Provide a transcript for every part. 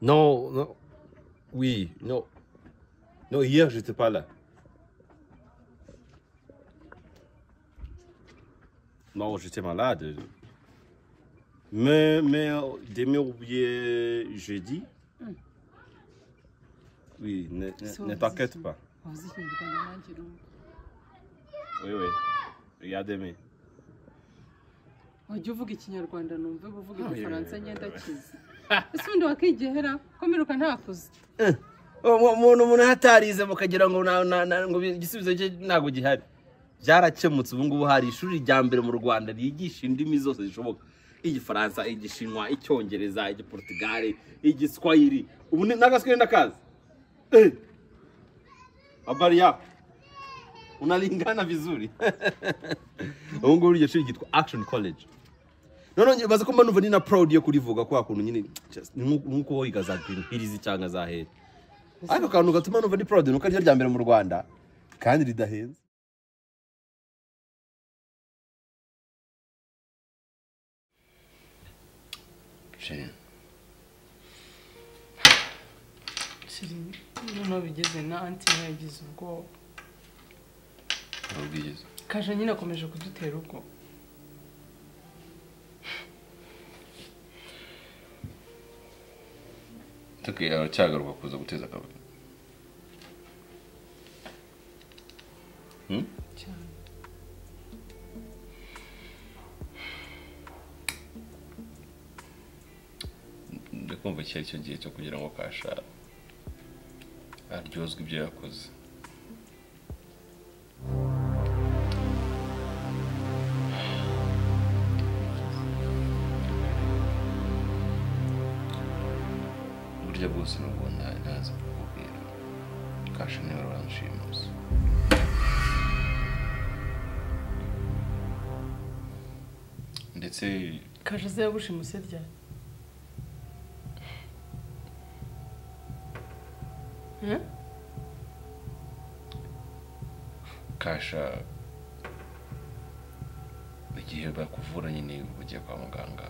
Non, non. Oui, non. Non, hier, j'étais pas là. Non, j'étais malade. Mais, mais euh, demain ou bien jeudi. Oui, ne, ne, ne t'inquiète pas. Oui, oui. Regarde demain. wajya uvuga ikinyarwanda numve uvuga igifaransa ngenda kizi ese ubundi wakigehera ko mperuka ntakuze umuntu umuntu hatarize mukagira ngo na- na- na- ngo igisubizo cye ntabwo gihari byarakemutse ubu ngubu hari ishuri rya mbere mu rwanda ryigisha indimi zose zishoboka igifaransa igishinwa icyongereza igiportugale igiswahili ubu ni- n'agaswahili ndakazi Eh! habari yako unalingana vizuri ubu ngubu iryo shuri ryitwa action college noneho nyibaza ko mba numva ni na proud yo kurivuga kwa kuntu nyine just- ni nk'uko nk'uko wiga za green hills cyangwa za hera ariko akantu gatuma numva ni proud nuko ari ryo rya mbere mu rwanda kandi ridahenze Jane, noneho bigeze na anti yagize ubwoba nta bwiza. kaje nyine akomeje kudutera ubwoba Tuki aracyagaruka kuza guteza akavuyo. Hmm? cyane Ndakumva iki ari cyo gihe cyo kugira ngo kasha aryozwe ibyo yakoze. Burya bwose nubwo nta- ntazi kukubwira. Kasha niwe uranshimusa. ndetse kaje aze yabushimuse ryari Eh? kasha igihe bakuvura nyine ugiye kwa muganga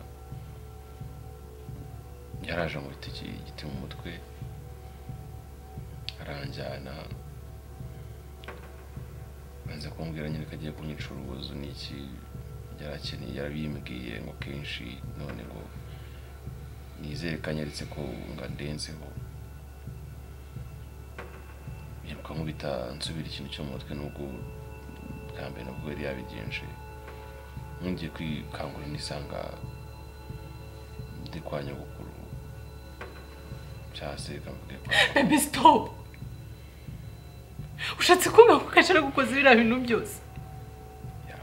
yaraje ngo mfite iki- igiti mu mutwe aranjyana banza kumbwira nyine ko agiye kunyica urubozo n'iki yarakeneye yarabimbwiye ngo kenshi none ngo nizere ko anyeretse ko ngo andenzeho yiruka nkubita nsubira ikintu cyo mu mutwe n'ubwo bwa mbere nabwo yari yabigenje nkungiye kwikangura nisanga ndi kwa nyogokuru cyangwa se kamvuge kwa bebi sitopu ushatse kumbwira ko kaje aragukoze biriya bintu byose ya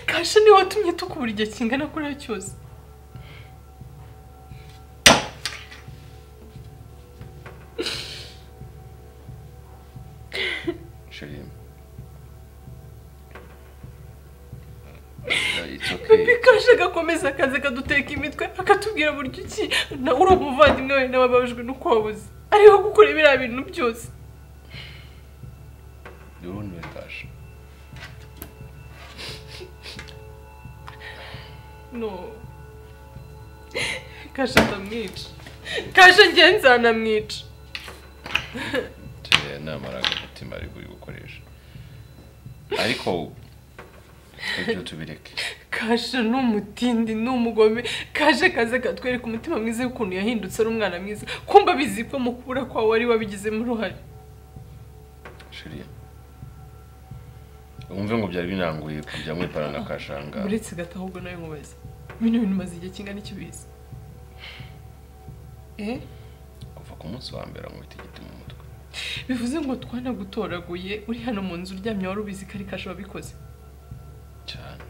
kasha niwe watumye tukubura igihe kingana kuriya cyose sheri it's bebi okay kasha agakomeza akaza akaduteka imitwe akatubwira buryo iki nawe uri umuvandimwe wenda wababajwe n'uko wabuze ariho gukora biriya bintu byose urundi batasha no kasha ndamwica kasha ngenzi aranamwica tuya inama agamutima ari buri gukoresha ariko ibyo tubireke kasha ni umutindi ni umugome kasha kaze katwereka umutima mwiza w'ukuntu yahindutse ari umwana mwiza kumba bizi ko mu kubura kwawe wari wabigizemo uruhare shiri wumve ngo byari binanguye kujya mwipana na kashanga uretse gato ahubwo nawe nkubaze bino bintu umaze igihe kingana iki ubizi eh kuva ku munsi wa mbere amwita igiti mu mutwe bivuze ngo twanagutoraguye uri hano mu nzu uryamye wari ubizi ko ari kasha wabikoze cyane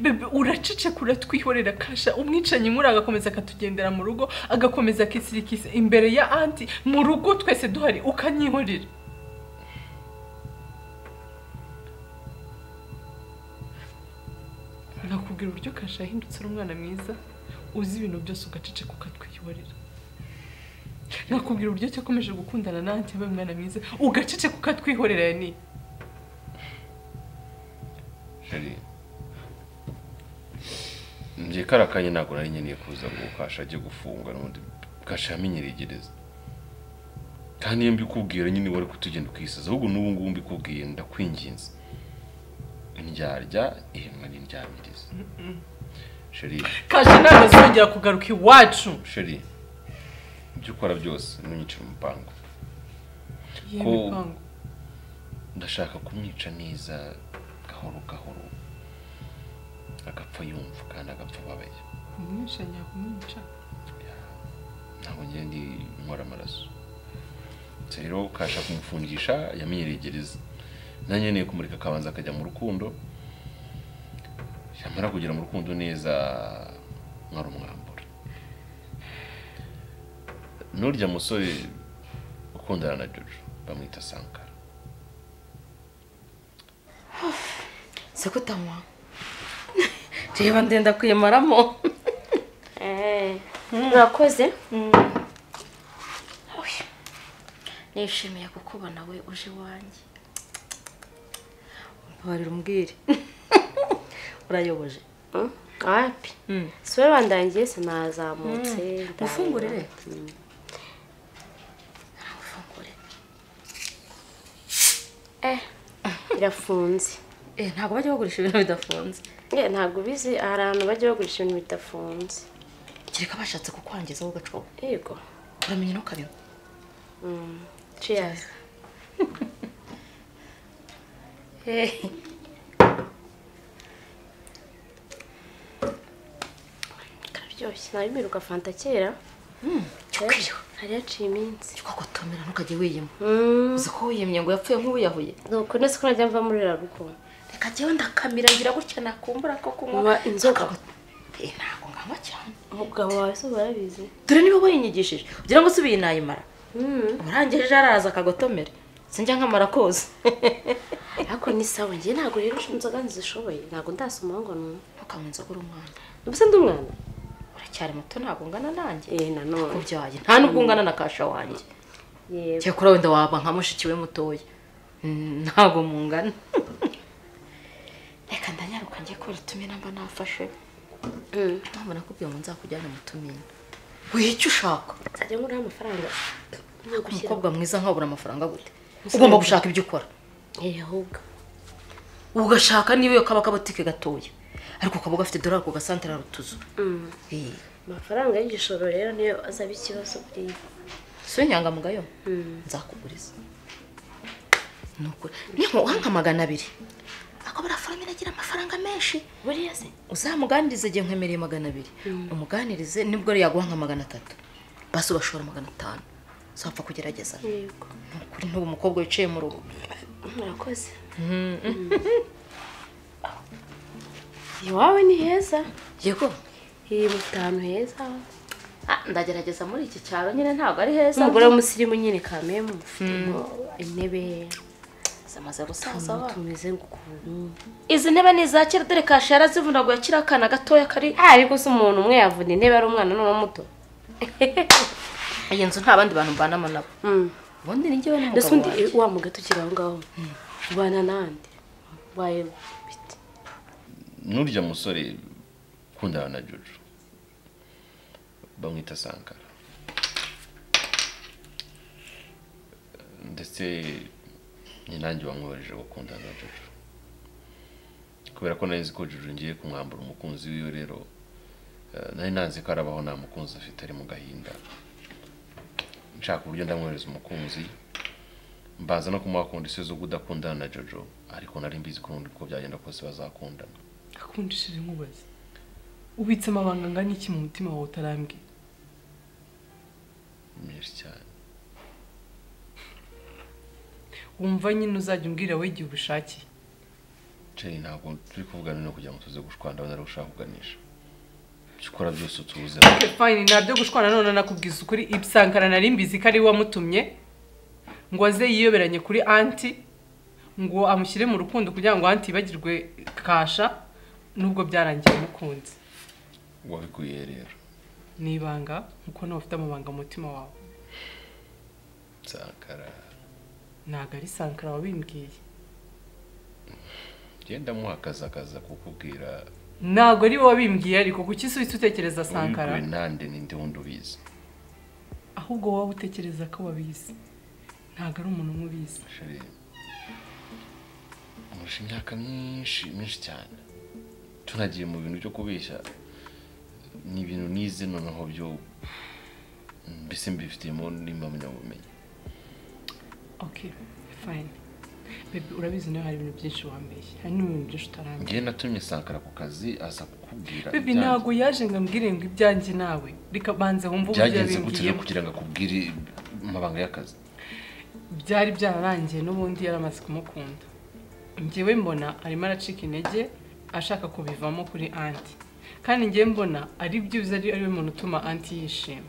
bebe uraceceka uratwihorera kasha umwicanyi nk'uriya agakomeza akatugendera mu rugo agakomeza akisirikisa imbere ya anti mu rugo twese duhari ukanyihorera nakubwira uburyo kasha yahindutse ari umwana mwiza uzi ibintu byose ugaceceka ukatwihorera nakubwira uburyo cyakomeje gukundana na anti yabaye umwana mwiza ugaceceka ukatwihorera yani sheri njye kariya kanya ntabwo nari nkeneye kuza ngo kasha ajye gufunga n'ubundi kasha yamenyeregereza kandi iyo mbikubwira nyine wari kutugenda ukisaza ahubwo n'ubu ngubu mbikubwiye ndakwinginze indyarya ihinwa n'indyamiriza sheri kasha ntabwo azongera kugaruka iwacu sheri ibyo ukora byose ntunyicire umupango yewe Ko- bipangu ndashaka kumwica neza gahoro gahoro agapfa yumva kandi agapfa ababaye kumwica ngiye kumwica ntabwo ngira ndi nkora amaraso Ndetse rero kasha kumufungisha yamenyereye gereza nanjye nkeneye kumurika akabanza akajya mu rukundo yamara kugera mu rukundo neza mwarumwambura n'urya musore ukundana na jojo bamwita sankara siko utanywa reba ndenda kuyimaramo mwakoze Oya. nishimiye kukubona we uje iwanjye mbabarira umbwire urayoboje Mm, wapi si wowe wandangiye sinazamutse ndangiye. mufungurire Fungure. eh irafunze Eh, ntabwo bajya bagurisha ibintu bidafunze nge ntabwo ubizi hari ahantu bajya bagurisha ibintu bidafunze kereka bashatse kukwangiza wowe ugacoka yego uramenya ntukabinywa cheers Eh, kararyoshye nabimiruka fanta kera cyukwiriwe hari haciye iminsi twagotomera ntukajye wiyima Mm, uzi ko wiyimye ngo yapfuye nk'uwiyahuye nuko nese ko najya mva muri rarugo reka jyewe ndakamira ngira gutya nakumbura ko kunywa Nywa inzoga. Nkagot- Eh, ntabwo nganywa cyane umugabo wawe se barabizi dore niba wayinyigishije ugira ngo si ubuyinayimara Mm, umurangirije araza akagotomera sinjya nkamara koza ariko ni sawa njye ntabwo rero inzoga nzishoboye ntabwo ndasoma ngo ni ntukanywe inzoga uri umwana ubuse ndi umwana uracyari muto ntabwo ungana nanjye eh nanone kubyaye nta nubwo ungana na kasha wanjye yego cyakora wenda waba nka mushiki we mutoya Mm, ntabwo mungana reka ndanyaruka njye kubera itumina mba nafashe Mm, mpamvu nakubwiye ngo nzakujyane mu tumina wica ushaka nzajya ngura amafaranga nagushyira umukobwa mwiza nkabura amafaranga gute ugomba gushaka ibyo ukora eh ahubwo ugashaka niba iyo kaba akabotike gatoya ariko ukaba ugafite dorari ku gasantere rutuzu Mm, amafaranga y'igishoro rero niyo azaba ikibazo kuri si we inyangamugayo nzakuguriza ni ukuri niba nka magana abiri akaba arafaramira agira amafaranga menshi buriya se uzamuganirize igihe nkwemereye magana abiri umuganirize nibwo yaguha nka magana atatu basi ubashora magana atanu zapfa kugerageza ni yego ukuri n'ubu umukobwa wicaye mu rugo murakoze iwawe ni heza yego iyi mutanu heza Ah, ndagerageza muri iki cyaro nyine ntabwo ari heza umugore w'umusirimu nyine kameye mufitemo intebe zamaze gusaza utuntu wa tumeze nk'ukuntu izi ntebe ni iza kera dore kasha yarazivunaguye akiri akana gatoya kari ariko se umuntu umwe yavuna intebe ari umwana n'uwo muto iyi nzu nta bandi bantu mbanamo nabo ubundi ni njyewe ndetse n'umugabo undi wanjye wa mugato ukiri aho ngaho ubana n'andi waye bite n'urya musore ukundana na jojo bamwita sankara ndetse ni nanjye wamwohereje gukundana na jojo kubera ko nari nzi ko jojo ngiye kumwambura umukunzi wiwe rero eh, nari nanzi ko arabaho nta mukunzi afite ari mu gahinda nshaka uburyo ndamwohereza umukunzi mbanza no kumuha kondisiyo zo kudakundana na jojo ariko nari mbizi ko nundi uko byagenda kose bazakundana akundishije nkubaze ubitse amabanga angana iki mu mutima wawe utarambwiye menshi cyane wumva nyine uzajya umbwira we igihe ubishakiye ceri ntabwo turi kuvugana no kugira ngo tuze gushwana ndabona ari ushaka kuganisha ibyo ukora byose utubuze Okay, fine ntabyo gushwana none nakubwiza ukuri ibisankara nari mbizi ko ari we wamutumye ngo aze yiyoberanye kuri anti ngo amushyire mu rukundo kugira ngo anti yibagirwe kasha nubwo byarangiye umukunzi wabikuye rero ni ibanga nkuko nawe ufite amabanga mu mutima wawe nsakara ntabwo ari sankara wabimbwiye genda muha akazi akaza kukubwira ntabwo ari wowe wabimbwiye ariko kuki usubitse utekereza sankara ubibwiwe nande ninde wundi ubizi ahubwo wowe utekereza ko wabizi ntabwo ari umuntu umwe ubizi Chérie, umurusha imyaka myinshi myinshi cyane tunagiye mu bintu byo kubeshya ni ibintu nize noneho byo mbese mbifitemo n'impamyabumenyi okay fine bebe urabizi nawe hari ibintu byinshi wambeshye hari n'ibintu byinshi utaramenya ngewe natumye sankara ku kazi aza kukubwira bebe ibyanjye. ntabwo yaje ngo ambwire ngo ibyanjye nawe reka banze wumve uburyo byagenze gute rero yabimbwiyemo kugira ngo akubwire amabanga y'akazi byari byararangiye n'ubundi yari amaze kumukunda njyewe mbona arimo aracika intege ashaka kubivamo kuri anti kandi njyewe mbona ari byibuze ari ariwe muntu utuma anti yishima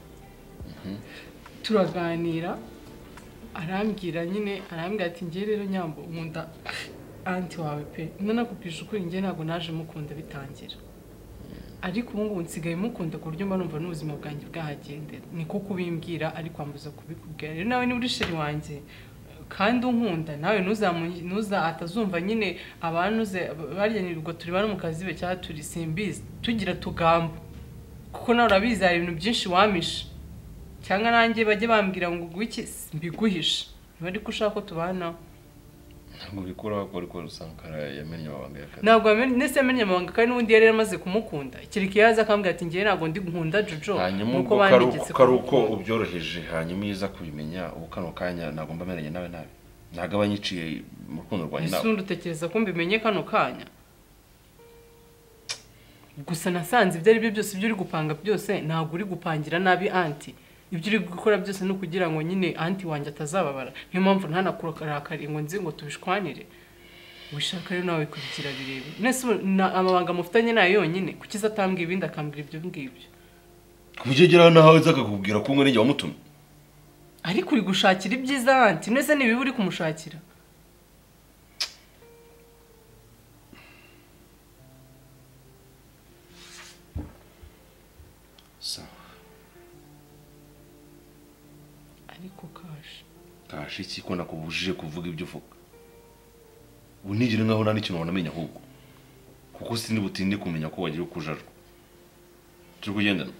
turaganira arambwira nyine arambwira ati ngewe rero nyambo nkunda anti wawe pe nanakubwije ukuri njyewe ntabwo naje mukunda bitangira ariko ubu ngubu nsigaye mukunda ku buryo mba numva n'ubuzima bwanjye bwahagendera niko kubimbwira ariko ambuza kubikubwira rero nawe niba uri sheri wanjye kandi unkunda nawe ntuzamu- ntuza atazumva nyine abantu uze barya nirwa turi bano mu kazi be cyangwa turi simbizi tugira tugamba kuko nawe urabizi hari ibintu byinshi wamishe cyangwa nanjye bajye bambwira ngo uguhe iki mbiguhishe niba ariko ushaka ko tubanaho ntabwo bikuraho ko ariko sankara yamenye amabanga y'akazi ntabwo yamenye- nese yamenye amabanga kandi n'undi yari yaramaze kumukunda kiriki yaza akambwira ati njyewe ntabwo ndi nkunda jojo hanyuma nuko ubwo kari uko- bantegetse kari uko kumukunda." ubyoroheje hanyuma iyo uza kubimenya ubu kano kanya ntabwo mba meranye nawe nabi ntabwo aba nyiciye mu rukundo rwanjye nawe isundi utekereza ko mbimenye kano kanya gusa nasanze ibyo ari byo byose ibyo uri gupanga byose ntabwo uri gupangira nabi anti ibyo uri gukora byose ni ukugira ngo nyine anti wanjye atazababara niyo mpamvu ntanakurakariye ngo nzi ngo tubishwanire wishaka rero nawe kubigira birebire nese ubu na- amabanga mufitanye nayo yonyine kuki se atambwira ibindi akambwira ibyo ngibyo kubigeraho nawe aza akakubwira ko umwe wamutumye ariko uri gushakira ibyiza anti mwese ni ibibi uri kumushakira ariko kashi kasha iki ko nakubujije kuvuga ibyo uvuga unigire nkaho nta n'ikintu wanamenya ahubwo kuko sindi butinde kumenya ko wagiye kujarwa turi kugendana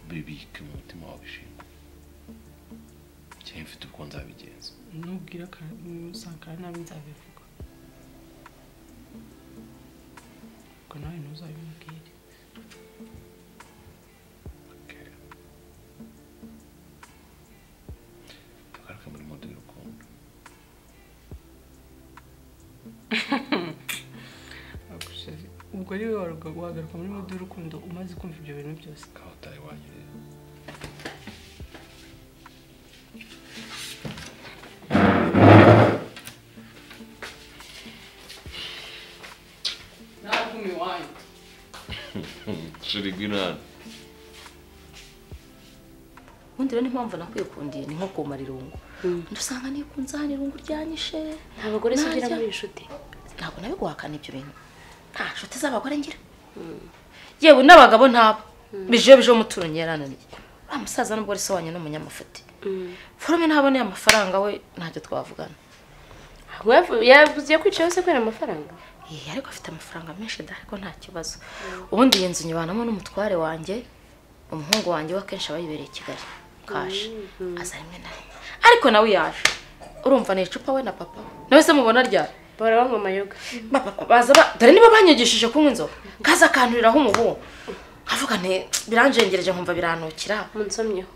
bibike mu mutima wawe ishingwa cyangwa mfite uko nzabigenza nubwira sankara nabi nzabivuga ubwo nawe ntuzabimubwire agaruke muri modo y'urukundo ubwo ari we waruga- wagaruka muri mudu y'urukundo umaze kumva ibyo bintu byose nk'aho utari iwanyu rero ntabwo iwanyu shiri rw'inani ubundi rero n'impamvu nakwikundiye ni nko kumara irungu dusanga nikunze hano irungu ryanyishe nta bagore se ugira Narya. muri inshuti ntabwo nawe guhakana ibyo bintu nta nshuti z'abagore ngira yewe n'abagabo ntabo bijeyo bijeho umuturanyi yarananiye uriya musaza nubwo ari so wanjye n'umunyamafuti forume ntaboneye amafaranga we ntacyo twavugana Wavu- yavuze kwica yose kubera amafaranga Ye, ariko afite amafaranga menshi da ariko nta kibazo ubundi iyi nzu nyibanamo n'umutware wanjye umuhungu wanjye we akenshi aba yibereye i kigali kashi aza rimwe na rimwe ariko nawe yaje urumva ni icupa we na papa we nawe se mubona ryari bahora banywa amayoga Ba- ba- ba- baza ba- dore nibo banyigishije kunywa inzoga kaza akanturiraho umuhungu nkavuga nti biranjengereje nkumva biranukira munsomyeho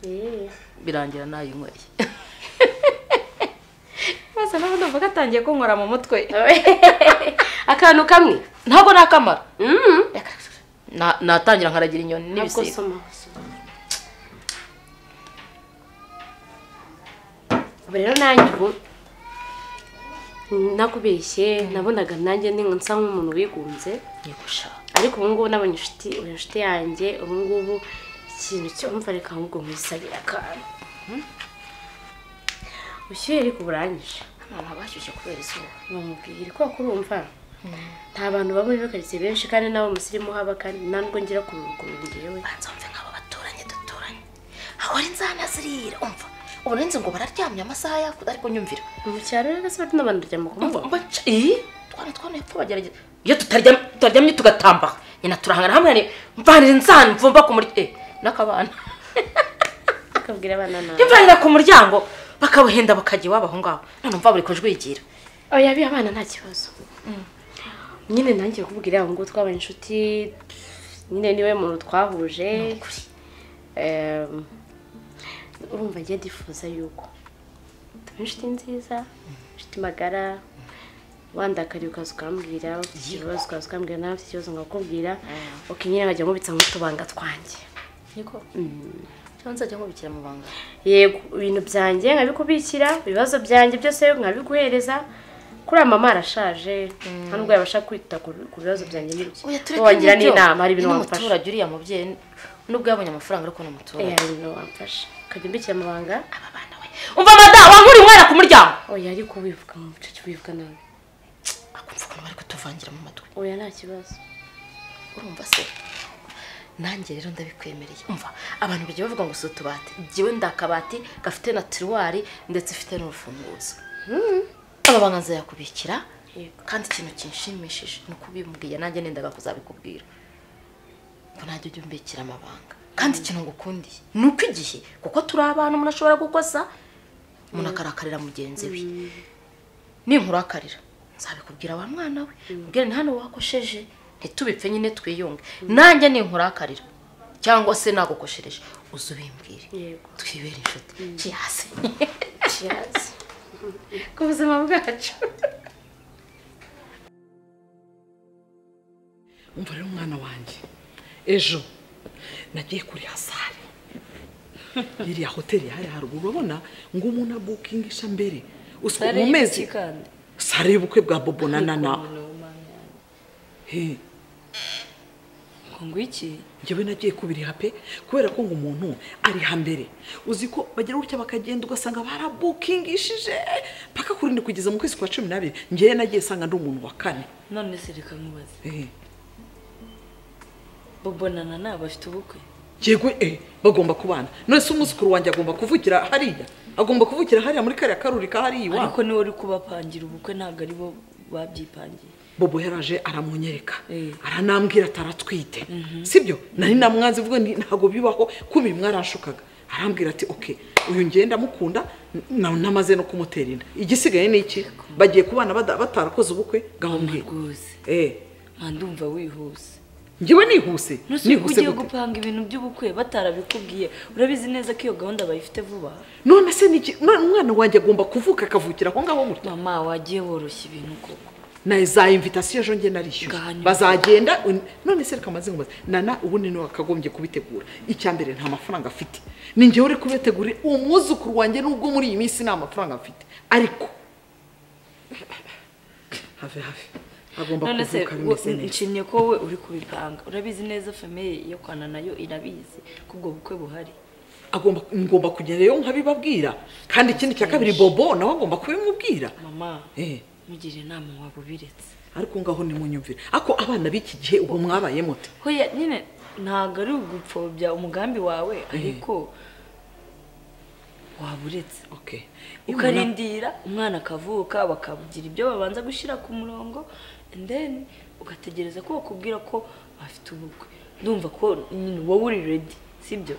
Eh. birangira nayinyweye maze nawe ndumva gatangiye kunywera mu mutwe akantu kamwe ntabwo nakamara Na- natangira nkaragira inyoni ntabwo n'ibisiga soma ubu rero nanjye ubu nakubeshye nabonaga nanjye ni nsa nk'umuntu wigunze Yegusha. ariko ubu ngubu nabonye inshuti uri inshuti yanjye ubu ngubu ikintu cyumva reka ahubwo nkwisabire akantu ushyuye ariko buranyije abantu bashyushye kubera izuba bamubwira ko kurumva nta bantu baba muri karitsiye benshi kandi nabo musirimu haba kandi nta nubwo ngira ku ruguru njyewe banza wumve nk'abo baturanye duturanye aho ari nzana zirira umva ubu nari nzi ngo bararyamye amasaha yakudari kunyumvira mu cyaro rero se bari n'abantu baryama ku mbuga Mba- mba- ii utwana twanuye tubagerageza iyo tutaryamye tutaryamye tugatamba nyina turahangana hamwe ni mvanira inzani mvumba ku muryango n'akabana ukabwira abana nabi imvanira ku muryango bakabuhenda bakajya iwabo aho ngaho none mva buri kujwigira oya biya abana nta kibazo nyine nanjye kubwira ngo twabaye inshuti nyine niwe muntu twahuje Em, urumva njye ndifuza yuko tuba inshuti nziza inshuti magara wandakariye ukaza ukambwira ufite ikibazo ukaza ukambwira nawe ufite ikibazo nkakubwira ukinyine nkajya nkubitsa nk'utubanga twanjye niko cyangwa nzajya nkubikira mu banga yego ibintu byanjye nkabikubikira ibibazo byanjye byose nkabiguhereza kuri mama arashaje nta nubwo yabasha kwita ku- ku bibazo byanjye n'ibye oya tureke wangira n'ibyo. n'inama hari ibintu Ni wamfasha umuturage uriya mubyeyi nubwo yabonye amafaranga ariko ni Eh, umuturage hari ibintu wamfasha ukajya umbikira amabanga aba bana we umva madamu wankuriye umwana ku muryango oya ariko wivuga mu bucece wivuga nabi akumva ukuntu bari kutuvangira mu matwi oya nta kibazo urumva se nanjye rero ndabikwemereye umva abantu bajya bavuga ngo si utubati jyewe ndi akabati gafite na tiruwari ndetse ufite n'urufunguzo amabanga nzayakubikira Yego. kandi ikintu kinshimishije ni uko ubimbwiye nanjye nendaga kuzabikubwira ngo najya ujya umbikira amabanga kandi ikintu ngukundiye ni uko igihe kuko turi abantu umuntu ashobora gukosa umuntu akarakarira mugenzi we ninkurakarira nzabikubwira wa mwana we mbwira ni hano wakosheje ntitubipfe nyine twiyunge nanjye ninkurakarira cyangwa se nagukoshereje uze ubimbwire Yego. twibere inshuti cyihase kiyazi ku buzima bwacu umva rero umwana wanjye ejo nagiye kuri hasari iriya hoteli yari haruguru urabona ngo umuntu abukingisha mbere usuku Sare mu mezi y'ibiki kandi? sare y'ubukwe bwa bobo na nana he ngo ngwiki njyewe nagiye kubiriha pe kubera ko ngo umuntu ariha mbere uzi ko bagira gutya bakagenda ugasanga barabukingishije paka kuri ndi kugeza mu kwezi kwa cumi n'abiri njyewe nagiye sanga ndi umuntu wa kane none se reka nkubaze Eh. bobonana nabo bafite ubukwe yego eh bagomba kubana none se umwuzukuru wanjye agomba kuvugira hariya agomba kuvugira hariya muri kariya karuri ka hariya ariko iwabo niwe uri kubapangira ubukwe ntabwo ari bo babyipangiye bobo yaraje aramunyereka Eh. aranambwira ataratwite sibyo nari namwanze vuga nti ntabwo bibaho kubi mwaranshukaga arambwira ati oke uyu ngiye ndamukunda na- namaze no kumutera inda igisigaye ni iki bagiye kubana bada- batarakoze ubukwe gaho mbwira rwose eh nta ndumva wihuse njyewe nihuse nuse ko nihuse ugiye gute gupanga ibintu by'ubukwe batarabikubwiye urabizi neza ko iyo gahunda bayifite vuba none se ni iki None umwana wanjye agomba kuvuka akavukira aho ngaho gutya mama wagiye woroshya ibintu koko na za invitasiyo ejo njye narishyuye Ngahanyo. bazagenda un- none se reka amaze nkubaze nana ubundi niwe wakagombye kubitegura icya mbere nta mafaranga afite ni njyewe uri kubitegurira umwuzukuru wanjye nubwo muri iyi minsi nta mafaranga afite ariko have have agomba none se kuvuka wo- bimeze neza nshimye ko wowe uri kubipanga urabizi neza famiye yo kwana nayo irabizi ko ubwo bukwe buhari agomba ngomba kugenda rero nkabibabwira kandi ikindi cya kabiri bobo nawe agomba kubimubwira mama Eh. mugire inama waba ubiretse ariko ngaho nimunyumvire ako abana b'iki gihe ubu mwabaye mute hoya nyine ntabwo ari ugupfobya umugambi wawe ariko waba uretse okay Imana- ukarindira umwana akavuka bakabugira ibyo babanza gushyira ku murongo and then ugategereza ko bakubwira ko bafite ubukwe ndumva ko nyine wowe uri redi sibyo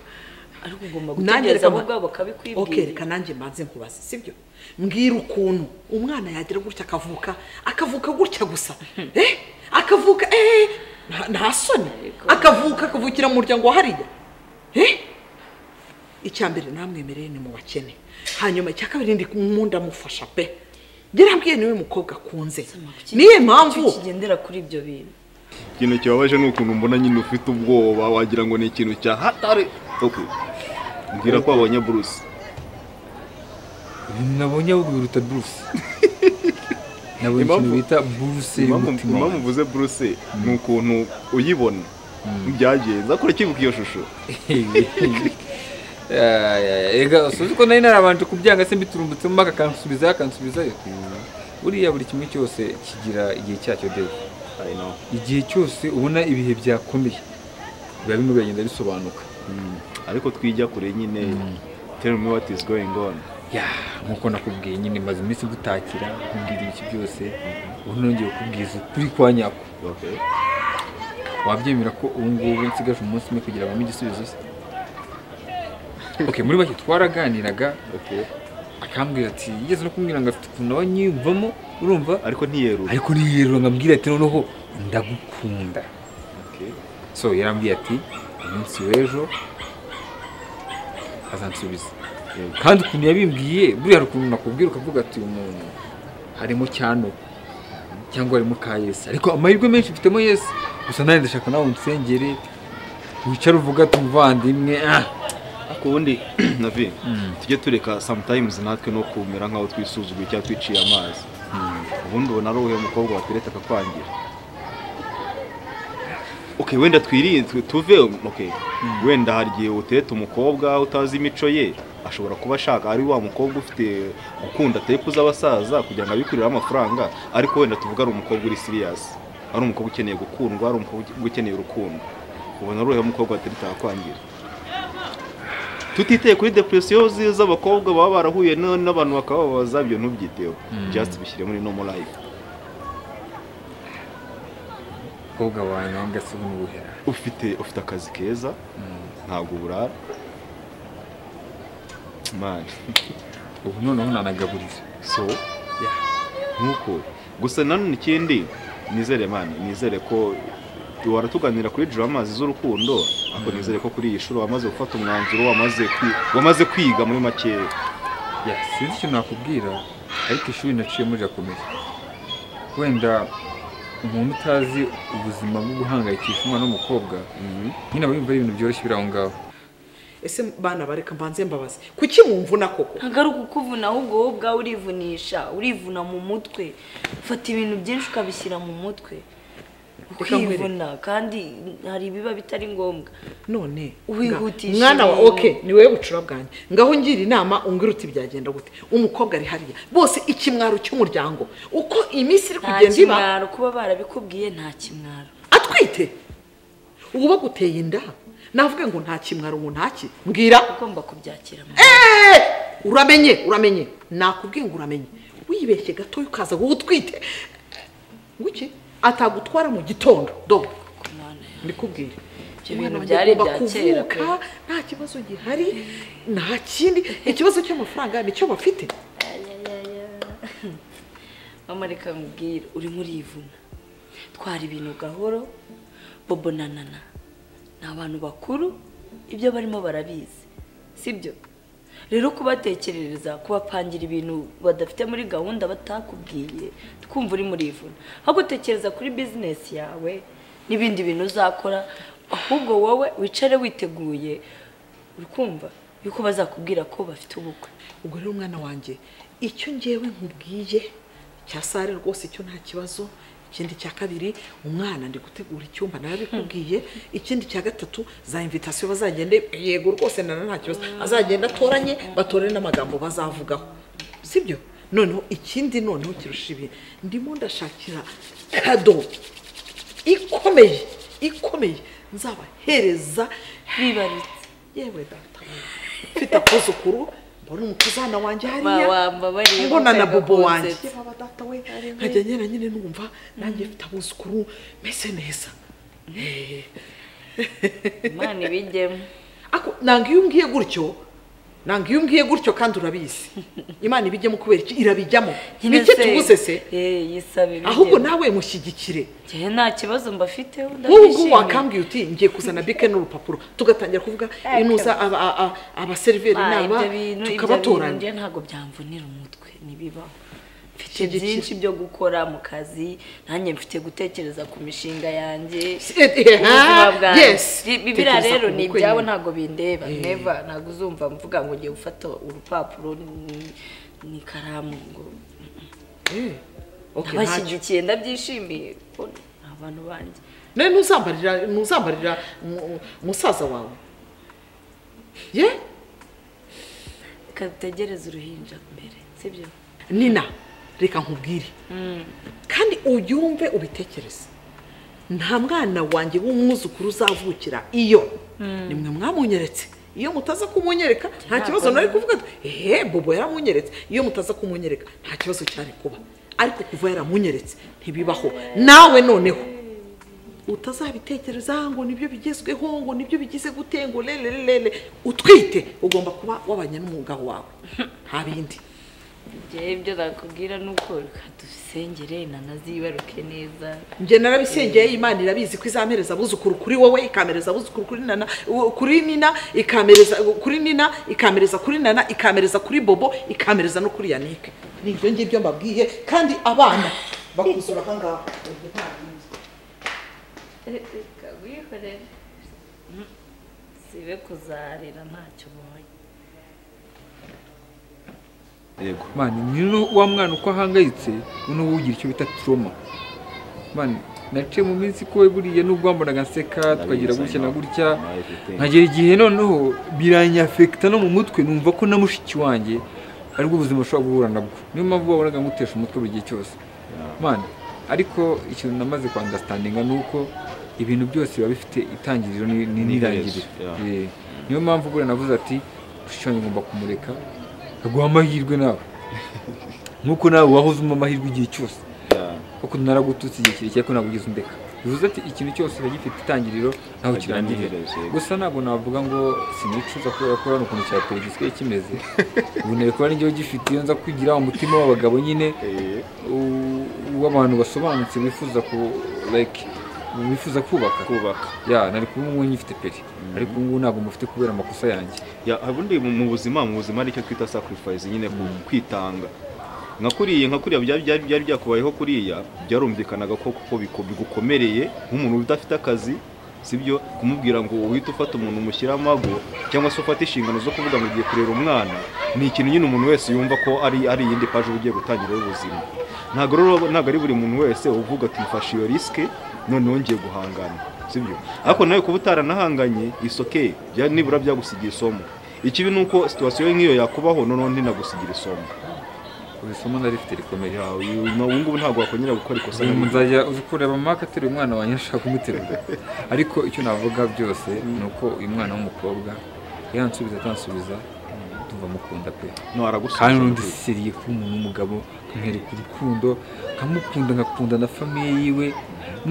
ariko ugomba nanjye gutegereza reka bo ma- ubwabo Okay, bakabikwibwira reka nanjye mbanze nkubaze sibyo mbwira ukuntu umwana yagira gutya akavuka akavuka gutya gusa eh akavuka eh nta- nta soni akavuka akavukira mu muryango wa hariya eh icya mbere namwemereye ni mu bakene hanyuma icya kabiri ndi mu ndamufasha pe yarambwiye niwe mukobwa akunze kuki- niyo icyo mpamvu kigendera kuri ibyo bintu ikintu kibabaje ni ukuntu mbona nyine ufite ubwoba wagira ngo ni ikintu cya hatari okay. mbwira ko wabonye bruce nabonye ahubwo biruta buruse nabonye ikintu Impamvu- bita buruse impamvu y'umutima impamvu wanjye. mvuze bruce ni ukuntu uyibona byagenze akora kibuka iyo shusho Aya, aya, ega suzi ko nari narabanje kubyanga se mbiturumbutse mu maka akansubizayo akansubizayo buriya buri kimwe cyose kigira igihe cyacyo deve I know. igihe cyose ubona ibihe byakomeye biba bimwe biragenda bisobanuka ariko twijya kure nyine tell me what is going on ya nkuko nakubwiye nyine maze iminsi gutakira nkubwira ibiki byose ubu nongeye kubwiza ukuri kwa nyako Okay. wabyemera ko ubu ngubu nsigaje umunsi umwe kugira ngo mbe igisubizo se okay muri bake twaraganiraga Okay. akambwira ati yigeze no kumbwira ngo afite ukuntu nawe nyiyumvamo urumva ariko ntiyerura ariko niyerura ngo ambwire ati noneho ndagukunda Okay. so yarambwiye ati umunsi w'ejo azansubiza Yego. kandi ukuntu yabimbwiye buriya hari ukuntu nakubwira ukavuga ati uyu muntu harimo cyano cyangwa harimo ka yesi ariko amahirwe menshi mfitemo yesi gusa nanjye ndashaka nawe unsengere wicare uvuga ati umuvandimwe ah ariko ubundi navi tujye tureka sometimes natwe no kumera nk'aho twisuzuguye cyangwa twiciye amazi ubundi ubona ari uwo mukobwa watereta akakwangira okay wenda twirinzwe tuve okay wenda hari igihe utereta umukobwa utazi imico ye ashobora kuba ashaka ari wa mukobwa ufite gukunda tepu z'abasaza kugira ngo abikuriraho amafaranga ariko wenda tuvuga ari umukobwa uri siriyasi ari umukobwa ukeneye gukundwa ari umukobwa ukeneye urukundo ubona ari uwo mukobwa watereta akakwangira tutiteye kuri depresiyo zi- z'abakobwa baba barahuye na- n'abantu bakababaza ibyo ntubyiteho just bishyire muri nomo life mukobwa wawe nawe ngasiga ubuhera ufite ufite akazi keza ntabwo uburara man ubu noneho nanagaburiza so nkuko gusa nanone ikindi nizere man nizere ko waratuganira kuri dramazi z'urukundo ariko nizere ko kuri iyi shuro wamaze gufata umwanzuro wamaze kwi- wamaze kwiga muri makeya Ya, sinzi icyo nakubwira ariko ishuri naciyemo rirakomeye wenda umuntu utazi ubuzima bwo guhangayikisha umwana w'umukobwa nyine aba yumva ari ibintu byoroshye biri aho ngaho ese bana bareka mbanze mbabaze kuki mumvuna koko ntabwo ari ukukuvuna ahubwo wowe ubwawe urivunisha urivuna mu mutwe ufata ibintu byinshi ukabishyira mu mutwe nkwereke. ukivuna kandi hari ibiba bitari ngombwa none Wihutisha mwana wa ibintu. oke ni wowe bucura bwanjye ngaho ngira inama umbwira uti byagenda gute umukobwa ari hariya bose ikimwaro cy'umuryango uko iminsi iri nta kugenda iba kimwaro kuba barabikubwiye nta kimwaro atwite ubu baguteye inda navuga ngo nta kimwaro ngo ntaki mbwira ugomba kubyakira mu Eh! uramenye uramenye nakubwiye ngo uramenye wibeshye gatoya ukaza ngo utwite nguki atagutwara mu gitondo do mwana yawe. ndikubwire Ibyo bintu Umwana byari agomba ibya kera pe. kuvuka, nta kibazo gihari nta kindi ikibazo cy'amafaranga nicyo bafite mama reka nkubwire urimo urivuna twara ibintu gahoro bobo na nana ni abantu bakuru ibyo barimo barabizi sibyo rero kubatekerereza kubapangira ibintu badafite muri gahunda batakubwiye twumva urimo urivuna aho gutekereza kuri bizinesi yawe n'ibindi bintu uzakora ahubwo wowe wicare witeguye uri kumva yuko bazakubwira ko bafite ubukwe ubwo rero umwana wanjye icyo ngewe nkubwiye cya sare rwose icyo nta kibazo ikindi cya kabiri umwana ndi gutegura icyumba nawe abikubwiye ikindi cya gatatu za invitasiyo bazagende yego rwose nana nta kibazo azagenda atoranye batore n'amagambo bazavugaho sibyo noneho ikindi noneho kirusha ibi ndimo ndashakira kado ikomeye ikomeye nzabahereza bibarutse yewe data mfite akuzukuru mbona umukazana wanjye hariya wambabariye mbona na bobo kunseka wanjye kunseka. yaba data we nkajya nyine nyine numva nanjye mfite abuzukuru mese neza imana ibijyemo ako nanga iyo umbwiye gutyo nanga iyo umbwiye gutyo kandi urabizi imana ibijyamo kubera iki irabijyamo bike tubuze se Eh, yisaba ibijyemo ahubwo nawe mushyigikire Njyewe nta kibazo mbafiteho nk'ubu ngubu ndabishimiye. wakambwiye uti ngiye kuzana bike n'urupapuro tugatangira kuvuga inuza aba- a- a- abaseriveri Ba, n'aba ibyo bintu ibyo bintu tukabatoranya njye ntabwo byamvunira umutwe ntibibaho mfite Shyigikira. byinshi byo gukora mu kazi nanjye mfite gutekereza ku mishinga yanjye Eh, eh, ubuzima ah, bwanjye. yes. Bi- biriya Tekereza rero ku ni bukwe ibyawe nyine. ntabwo bindeba neva ntabwo uzumva mvuga ngo ugiye gufata urupapuro ni- n'ikaramu ngo Eh, okay, ntacyo. abashyigikiye ndabyishimiye kuko ni abantu banjye nawe ntuzambarira ntuzambarira mu- musaza wawe ye reka dutegereze uruhinja mbere sibyo nina reka nkubwire kandi ubyumve ubitekereze nta mwana wanjye w'umwuzukuru uzavukira iyo nimwe mwamunyeretse iyo mutaza kumunyereka nta kibazo nari kuvuga ati ehe bobo yaramunyeretse iyo mutaza kumunyereka nta kibazo cyari kuba ariko kuva yaramunyeretse ntibibaho nawe noneho utazabitekerezaho ngo nibyo bigezweho ngo nibyo bigize gute ngo lele lele utwite ugomba kuba wabanye n'umugabo wawe nta bindi njyewe ibyo nakubwira ni uko reka dusengere nanazibaruke neza njye narabisengeye imana irabizi ko izamereza abuzukuru kuri wowe ikamereza abuzukuru kuri nana u- kuri nina ikamereza kuri nina ikamereza kuri nana ikamereza kuri bobo ikamereza no kuri yanike ni ibyo ngibyo mbabwiye kandi abana bakuzura aha ngaha reka wikorere sibe kuzarira ntacyo ubonye yego mani niyo wa mwana uko ahangayitse noneho ugira icyo bita turoma mani naciye mu minsi ko buriya nubwo wambonaga nseka twagira gutya na gutya nkagera igihe noneho biranyafekita no mu mutwe numva ko na mushiki wanjye aribwo buzima bushobora guhura nabwo niyo mpamvu wabonaga ngutesha umutwe buri gihe cyose mani ariko ikintu namaze kwandasitandinga ni uko ibintu byose biba bifite itangiriro ni- ni- n'irangiriro Yeah. Eh, niyo mpamvu buriya navuze ati mushiki wanjye ngomba kumureka aguha amahirwe nawe nk'uko nawe wahoze umpa amahirwe igihe cyose kuko naragututse igihe kirekire ko nagugize undeka bivuze ati ikintu cyose kiba gifite itangiriro ntaho Agira kirangirira n'iherezo, yego. gusa ntabwo navuga ngo sinicuza kubera ko hano ukuntu cya perezida gisigaye kimeze ubu nari kuba n'igihego gifite iyo nza kwigira umutima w'abagabo nyine u- w'abantu basobanutse bifuza ku like bifuza kubaka kubaka ya nari kuba ubu ngubu nyifite peri ariko ubu ngubu ntabwo mufite kubera amakosa yanjye Ya, ubundi mu mu buzima mu buzima aricyo twita sacrifice nyine ku- kwitanga nka kuriya nka kuriya byari byari- byari byakubayeho kuriya byarumvikanaga ko kuko biko- bigukomereye nk'umuntu udafite akazi sibyo kumubwira ngo uhite ufata umuntu umushyira amago cyangwa se ufate inshingano zo kuvuga ngo ugiye kurera umwana ni ikintu nyine umuntu wese yumva ko ari ari iyindi paje uba ugiye gutangiraho ubuzima ntabwo rero ntabwo ari buri muntu wese uvuga ati mfashe iyo risike noneho ngiye guhangana sibyo ariko nawe kuba utaranahanganye isoke nibura byagusigiye isomo ikibi ni uko situwasiyo nk'iyo yakubaho noneho ntinagusigira isomo ubu isomo narifite rikomeye Ya, uyu uyu- ubu ngubu ntabwo wakongera gukora ikosa uyu nk'iryo. muzajya uzi kureba maka ateruye umwana wanjye ashaka kumuterura ariko icyo navuga byose ni uko uyu mwana w'umukobwa yansubiza atansubiza tuva mukunda pe No, aragusubiza kandi n'undi rwose. seriye kuba umuntu w'umugabo nkamwereka urukundo nkamukunda ngakunda na famiye yiwe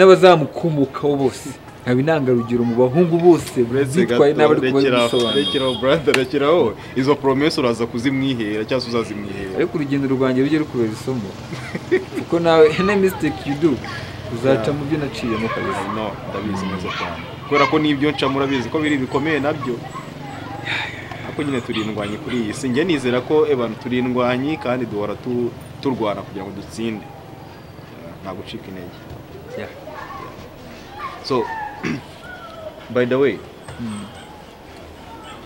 n'abazamukomokaho bose nkaba intangarugero mu bahungu bose uretse bitwaye gato, n'abari rekeraho kubisobanura rekeraho brother rekeraho izo promesi uraza kuzimwihera cyangwa se uzazimwihera ariko urugendo rwanjye rujye rukubera isomo kuko nawe any mistake you do uzaca mu byo naciyemo kabisa no ndabizi neza cyane kubera ko n'ibyo nca murabizi ko biri bikomeye nabyo ariko nyine turi indwanyi kuri iyi si njye nizera ko abantu turi indwanyi kandi duhora tu- turwana kugira ngo dutsinde Eh, nta gucika intege Yeah. so by the way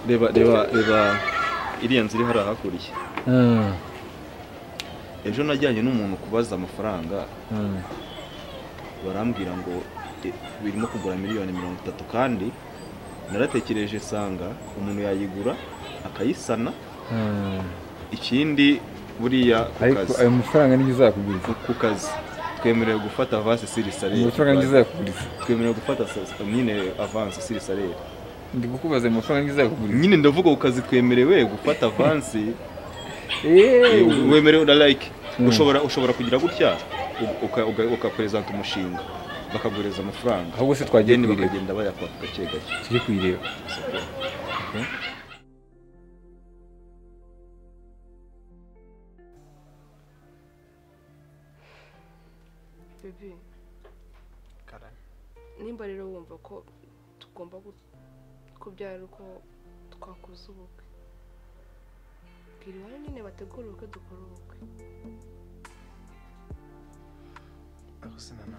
reba reba reba iriya nzu iri hariya hakuriya Mm. ejo najyanye n'umuntu kubaza amafaranga barambwira ngo "E, birimo kugura miliyoni mirongo itatu kandi naratekereje nsanga umuntu yayigura akayisana ikindi buriya ku ariko kazi ayo mafaranga niyo uzakuguriza ku kazi twemerewe gufata avance ayo mafaranga niyo sirisare uzakuguriza twemerewe gufata sa- sa- nyine avance sirisare ndi kukubaza ayo mafaranga niyo uzakuguriza nyine ndavuga ku kazi twemerewe gufata avance Eee. wemerewe na like ushobora ushobora kugira gutya u- uka- uka- ukaperezanta umushinga bakaguhereza amafaranga ahubwo se twagiye deni kuyireba bakagenda bayakwaka gake gake tujye kuyireba bebe nimba rero wumva ko tugomba gu- kubyara uko twakoze ubukwe bwira iwabo nyine bategura ubukwe dukora ubukwe aho sinana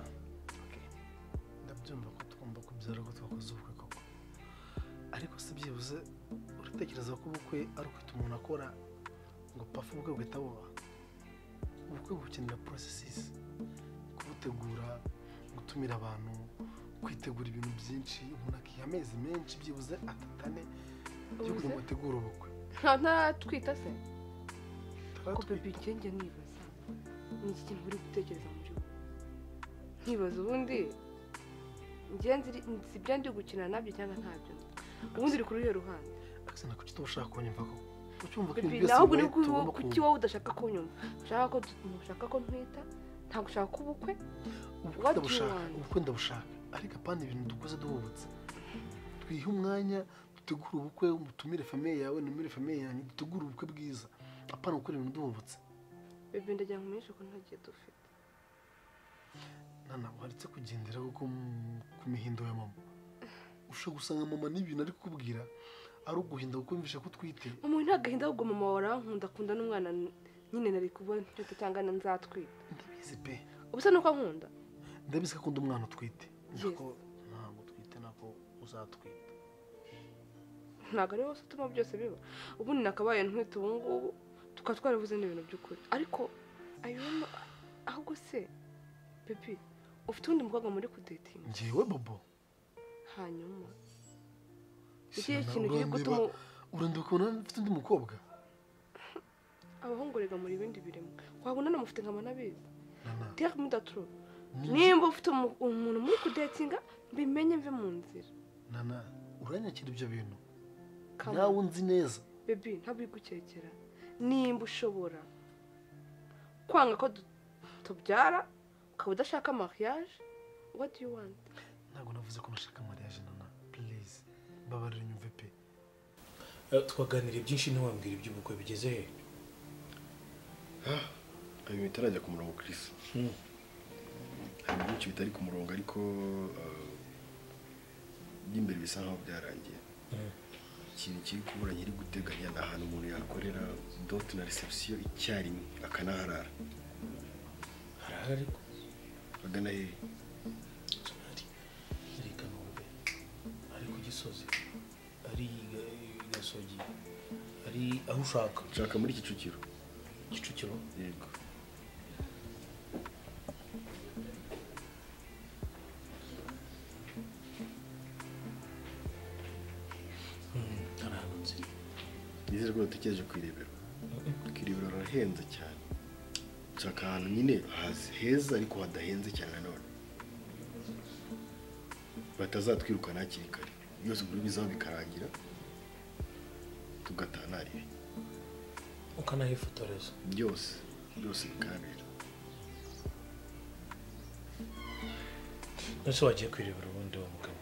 ndabyumva ko tugomba kubyara ko twakoze ubukwe koko ariko si byibuze uratekereza ko ubukwe ari ukwita umuntu akora ngo pafu ubukwe buhita buba ubukwe bukenera porosesisi kubutegura gutumira abantu kwitegura ibintu byinshi umuntu akiha amezi menshi byibuze atatu ane yo kugira ngo ategure ubukwe nta ntaratwita se ko Taratwi- bebe njye nibaza ni iki kintu uri gutekereza muri we nkibaza ubundi njye nzi ibyo ndi gukina nabyo cyangwa ntabyo ubundi uri kuri ruhande akazi nako uba ushaka kunyumva koko ucyumva ko ibintu Bibi, byose nawe ubwo wowe ni tugomba kuki kunyumva wowe udashaka kunyumva ushaka ko ushaka ko ntwita ntabwo ushaka ubukwe ubukwe what do you ndabushaka want? ubukwe ndabushaka ariko apana ibintu dukoze duhubutse twihe umwanya dutegure ubukwe mutumire famiye yawe numire famiye yanjye dutegure ubukwe bwiza apana gukora ibintu duhubutse bebe ndagira ngo umenyeshe ko nta gihe dufite nana waretse kugendera kuko mu- ku mihindo ya mama ushobora gusanga mama n'ibintu ari kukubwira ari uguhinda kuko yumvisha ko utwite umuntu nta gahinda ahubwo mama wawe arankunda akunda n'umwana nyine nari kubona icyo tutangana nzatwita ndabizi pe ubusa nuko ankunda ndabizi ko akunda umwana utwite Yes. nako ntabwo utwite nako uzatwita ntabwo ari wose utuma byose biba ubundi nakabaye ntwite ubu ngubu tukaba twarabuze n'ibintu by'ukuri ariko ayuma ahubwo se pepi ufite undi mukobwa muri kudetinga ngewe bobo hanyuma Ese ikihe nawe kintu kiri urandeba- gutuma urandeba ukabona mfite undi mukobwa abahungu rega muri ibindi birimo wabona namufite nkaba nabizi nana tiyaka mudaturo ni- nimba ufite umu- umuntu muri kudetinga bimenye mve mu nzira nana uranyakira ibyo bintu Come nawe on. unzi neza bebi ntabwo uri gukekera nimba ushobora kwanga ko du- tubyara ukaba udashaka mariage what do you want ntabwo navuze ko nashaka mariage nana please babarira nyumve pe twaganiriye byinshi ntiwambwira iby'ubukwe bigeze he hari ibintu bitarajya ku murongo Chris hari byinshi bitari ku murongo ariko eh, by'imbere bisa nkaho byarangiye ikintu kiri kubura nyiri guteganya ni ahantu umuntu yakorera dote na reception icyarimwe akanaharara harahari ariko agana hehe sonari reka numve ari ku gisozi ari i gasogi ari aho ushaka nshaka muri kicukiro kicukiro yego Mm, hari ahantu nzira nizere ko batekereje ku irebero ku irebero harahenze cyane nshaka ahantu nyine hazi- heza ariko hadahenze cyane nanone batazatwirukana hakiri kare byose muri bizaho bikarangira tugataha nta ribi ukanahifotoreza byose byose bikahabera mbese wagiye kwirebera ubundi wa mugabo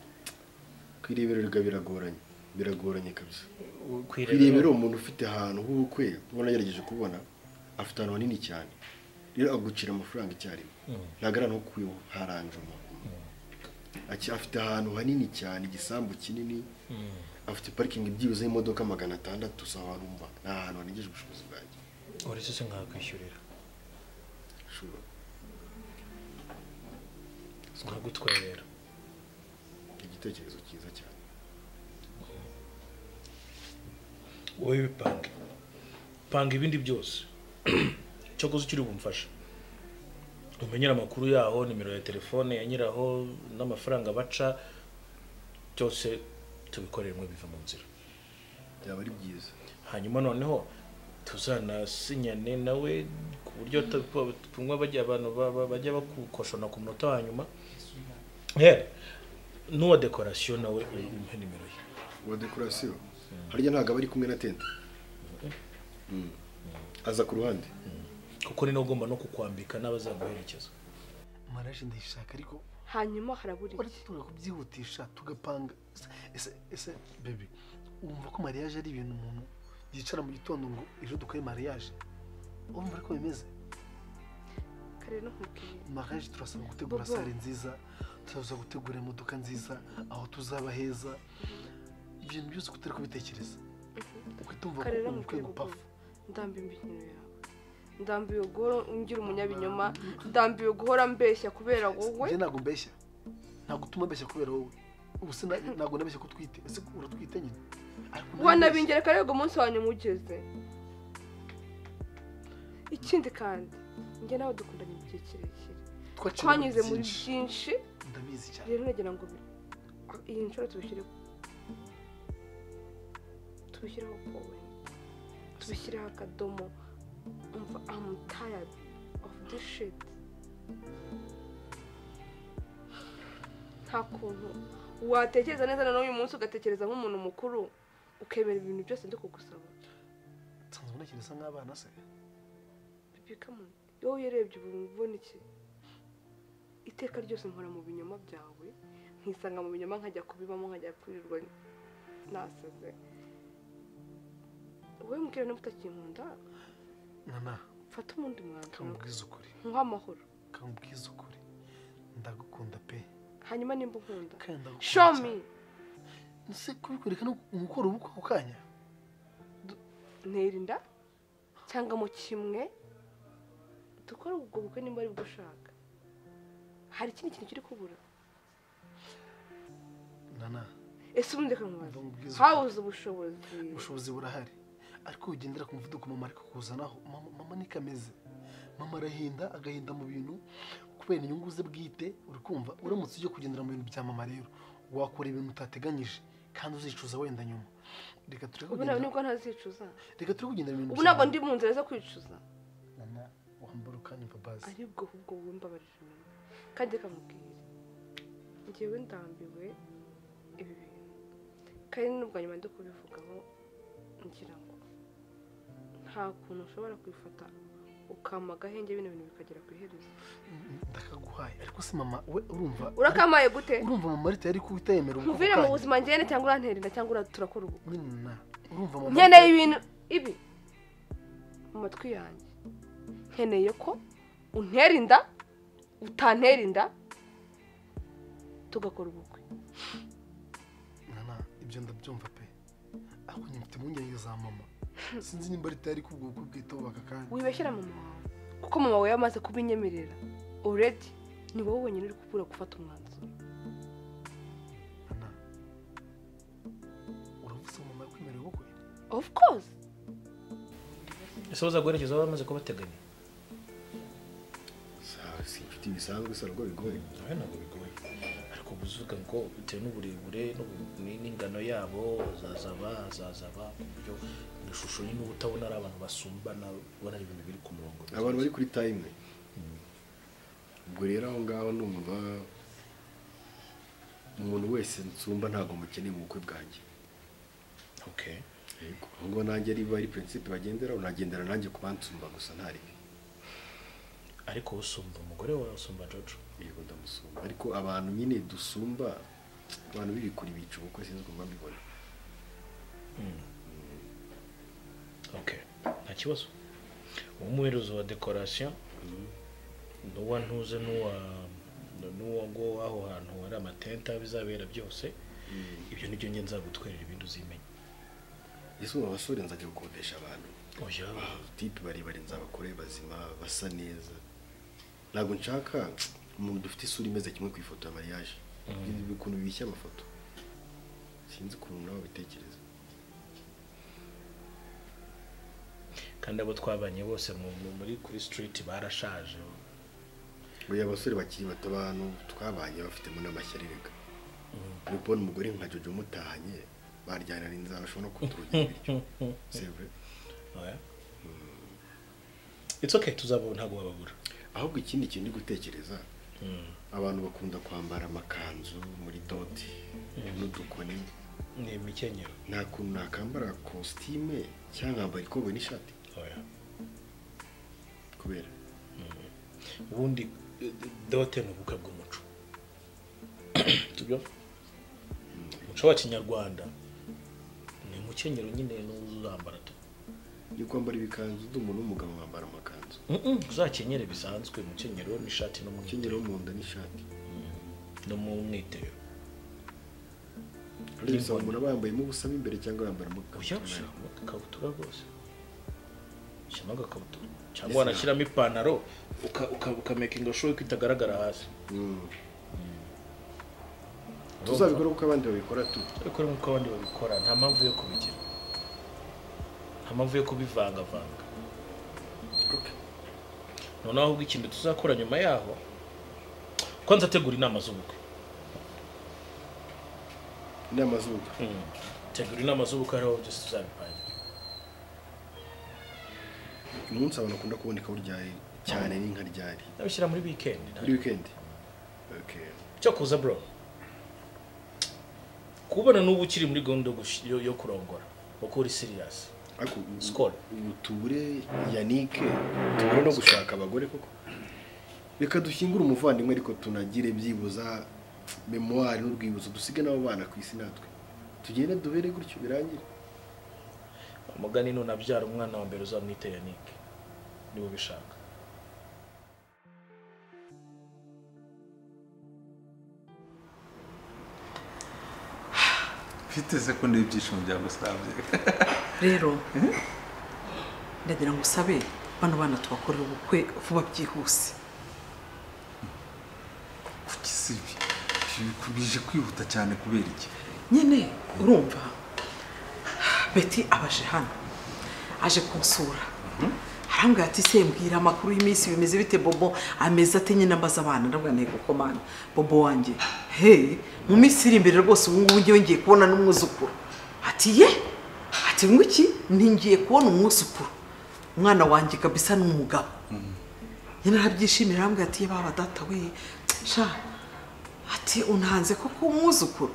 ku irebero rega biragoranye biragoranye kabisa ku ku irebero- irebero umuntu ufite ahantu h'ubukwe ubona yagerageje kubona afite ahantu hanini cyane rero agucira amafaranga icyarimwe Mm. ntabwo ari ahantu ho kwiharanjuma Aki- afite ahantu hanini cyane igisambu kinini Mm. afite parikingi byibuze y'imodoka magana atandatu si ahantu mba ni ahantu hanegeje ubushobozi bwanjye uretse se nkakwishyurira ashobora nkagutwerera igitekerezo cyiza cyane wowe bipange panga ibindi byose cyakoze ukiri bumfasha umenyera amakuru yaho nimero ya telefone ya nyiraho n'amafaranga baca byose tubikoreremo biva mu nzira byaba ari byiza hanyuma noneho tuzanasinyane nawe ku buryo tumwe bajya abantu ba- ba- bajya bakukoshona ku munota wa nyuma yewe n'uwa dekorasiyo nawe umuhe nimero ye uwa dekorasiyo harya ntabwo aba ari kumwe na tente Mm. aza ku ruhande kuko ni nawe ugomba no kukwambika n'abazaguherekeza mariage ndayishaka ariko hanyuma harabura ariko iki tugomba kubyihutisha tugapanga Ese- ese ese bebe wumva ko mariage ari ibintu umuntu yicara mu gitondo ngo ejo dukore mariage wumva ariko bimeze kare no nkubwiye mariage turasaba gutegura Bobo. sare nziza turasaba gutegura imodoka nziza aho tuzaba heza ibintu byose uko utari kubitekereza ukitumva ko kare no ubukwe nkubwiye gupafa gupafa ndambiwe imbinyino yawe ndambiwe guhora ungira umunyabinyoma ndambiwe guhora mbeshya kubera wowe njye ntabwo mbeshya ntabwo utuma mbeshya kubera wowe ubu se na- ntabwo nabeshya ko utwite ese uratwite nyine Ariko narabeshya. wanabingereka rero ngo umunsi wanyu mugeze ikindi kandi njye nawe dukundanye igihe kirekire Twaciye twanyuze ibintu muri byinshi. byinshi ndabizi cyane rero nagira ngo bi- iyi nshuro tubishyireho tubishyireho powe tubishyireho akadomo umva amu tired of this shit nta kuntu watekereza neza na n'uyu munsi ugatekereza nk'umuntu mukuru ukemera ibintu byose ndi kugusaba nsanzwe nta kintu isa nk'abana se bibi kamuni wowe iyo urebye ubu ubona iki iteka ryose nkora mu binyoma byawe nkisanga mu binyoma nkajya kubibamo nkajya kwirirwa nasaze wowe mubwira niba utakinkunda nana mfate umundi mwanzuro nkubwize ukuri nkuhe amahoro nkubwize ukuri ndagukunda pe hanyuma nimba unkunda kandi ndagukunda show cyane. me ese kubikwereka ni ugukora ubukwe ako kanya ntirinda cyangwa mu kimwe dukore ubwo bukwe nimba ari bwo ushaka hari ikindi kintu kiri kubura nana ese ubundi reka nkubaze Ndamubwiza ukuri. habuze ubushobozi ubushobozi burahari ariko ugendera ku muvuduko mama ariko kuzanaho mama mama niko ameze mama arahinda agahinda mu bintu kubera inyungu ze bwite uri kumva uramutse ujya kugendera mu bintu bya mama rero wakora ibintu utateganyije kandi uzicuza wenda nyuma reka tureke ubu nawe nibwo ntazicuza reka tureke kugendera mu bintu ubu ntabwo ndi mu nzira zo kwicuza nana wambara ukanya imbabazi ari bwo ahubwo wowe mbabarira nawe kandi reka nkubwire ngewe ndambiwe ibi bintu kandi n'ubwa nyuma ndi kubivugaho ngira ngo nta kuntu ushobora kwifata ukama agahenge bino bintu bikagera ku iherezo ndakaguhaye ariko se mama we urumva urakamaye gute urumva mama ariko yari kutayemera ubukwe ako muvire mu kanya. buzima ngene cyangwa urantera inda cyangwa ura- turakora ubukwe nyine na urumva mama nkeneye ibintu ibi mu matwi yanjye nkeneye ko untera inda utantera inda tugakora ubukwe nana ibyo ndabyumva pe ariko nyine mfite impungenge za mama sinzi nimba ari tayari kubwo bukwe bwitaho aka kanya wibeshyira mama wawe kuko mama wawe yamaze kubinyemerera uredi ni wowe wenyine uri kubura gufata umwanzuro uravuze ngo mama yakwemereye ubukwe of course ese baza guherekeza aho bamaze kubateganya Sa- si inshuti bisanzwe se ntabwo bigoye nawe ntabwo bigoye ariko uba uvuga ngo bitewe n'uburebure n'ubu- ni- n'ingano yabo hazazaba hazazaba ku buryo ishusho nyine uba utabona ari abantu basumbana ubona ari ibintu biri ku murongo abantu bari kuri tayime ubwo rero aho ngaho numva umuntu wese nsumba ntabwo mukeneye mu bukwe bwanjye okay yego aho ngaho nanjye niba ari prinsipe bagenderaho nagendera nanjye ku bansumba gusa nta ribi ariko usumba umugore wawe usumba jojo yego ndamusumba ariko abantu nyine dusumba abantu b'ibikuri bica ubukwe sinzi uko mbibona okay nta kibazo uwo umuherezo wa dekorasiyo n'uwa ntuze n'uwa n'uwo ngo aho hantu hari amatente aho bizabera byose ibyo nibyo njye nzagutwerera ibindi uzimenye ese ubu abasore nzajya gukodesha abantu oya tipe barebare nzabakore bazima basa neza ntabwo nshaka umuntu dufite isura imeze kimwe ku ifoto ya mariage Ibi ukuntu bishya amafoto sinzi ukuntu nawe babitekereza kandi abo twabanye bose mu- mu- muri kuri street barashaje uyu abasore bakiri bato abantu twabanye bafitemo n'amashyari reka uri kubona umugore nka jojo umutahanye baryana inzara bashobora no kuturugira ibiryo c'est vrai oya it's okay tuzabona ntabwo bababura ahubwo ikindi kintu ndi gutekereza abantu bakunda kwambara amakanzu muri doti n'udukoni ni imikenyero nta kuntu nakambara kositime cyangwa nkambara ikoboyi n'ishati oya kubera ubundi eh, dote ni ubukwe bw'umuco tubyo umuco wa kinyarwanda ni umukenyero nyine n'uwo uzambara tu ni kwambara ibikanzu by'umuntu w'umugabo wambara amakanzu Mm-mm, uzakenyere bisanzwe umukenyero n'ishati umukenyero n'umwitero wo mu nda n'ishati no mu mwitero Rero usanga umuntu aba yambayemo ubusa mo imbere cyangwa yambaramo oya ikabutura. ushyiramo ikabutura rwose ushyiramo agakabutura cyangwa wanashyiramo ipantaro uka- uka- ukamekinga show ko itagaragara hasi Mm. tuzabikora kuko abandi babikora tu ariko nk'uko abandi babikora nta mpamvu yo kubigira nta mpamvu yo kubivangavanga noneho ahubwo ikintu tuzakora nyuma yaho ko nzategura inama z'ubukwe inama z'ubukwe Mm. tegura inama z'ubukwe hariho byose tuzabipangira umunsi abantu akunda kuboneka buryari cyane ni nka ryari nabishyira muri weekend nta- muri weekend okay. cyo kuza bro kubona n'ubu ukiri muri gahunda yo gush- yo yo kurongora kuko uri siriyasi ariko ubu- Skol. ubu tubure yanike tubure no gushaka abagore koko reka dushyingure umuvandimwe ariko tunagire byibuza memuwari n'urwibutso dusige n'abo bana ku isi natwe tugende duhere gutyo birangire umugani nunabyara umwana wa mbere uzamwite yanike niba ubishaka biteze ko ndeba ibyishimo byagusabye rero ndagira ngo usabe bano bana tubakorere ubukwe vuba byihuse kuki si ibi bije kwihuta cyane kubera iki nyine urumva beti abaje hano aje kunsura arambwira ati se mbwira amakuru y'iminsi bimeze bite bobo ameze ate nyine ambaza abana ndabwira ntego ko mana bobo wanjye he mu minsi iri imbere rwose ubu ngubu ngewe ngiye kubona n'umwuzukuru ati ye ati ngwiki ntingiye kubona umwuzukuru umwana wanjye kabisa ni umugabo nyine arabyishimira arambwira ati ye baba data we sha ati unhanze koko umwuzukuru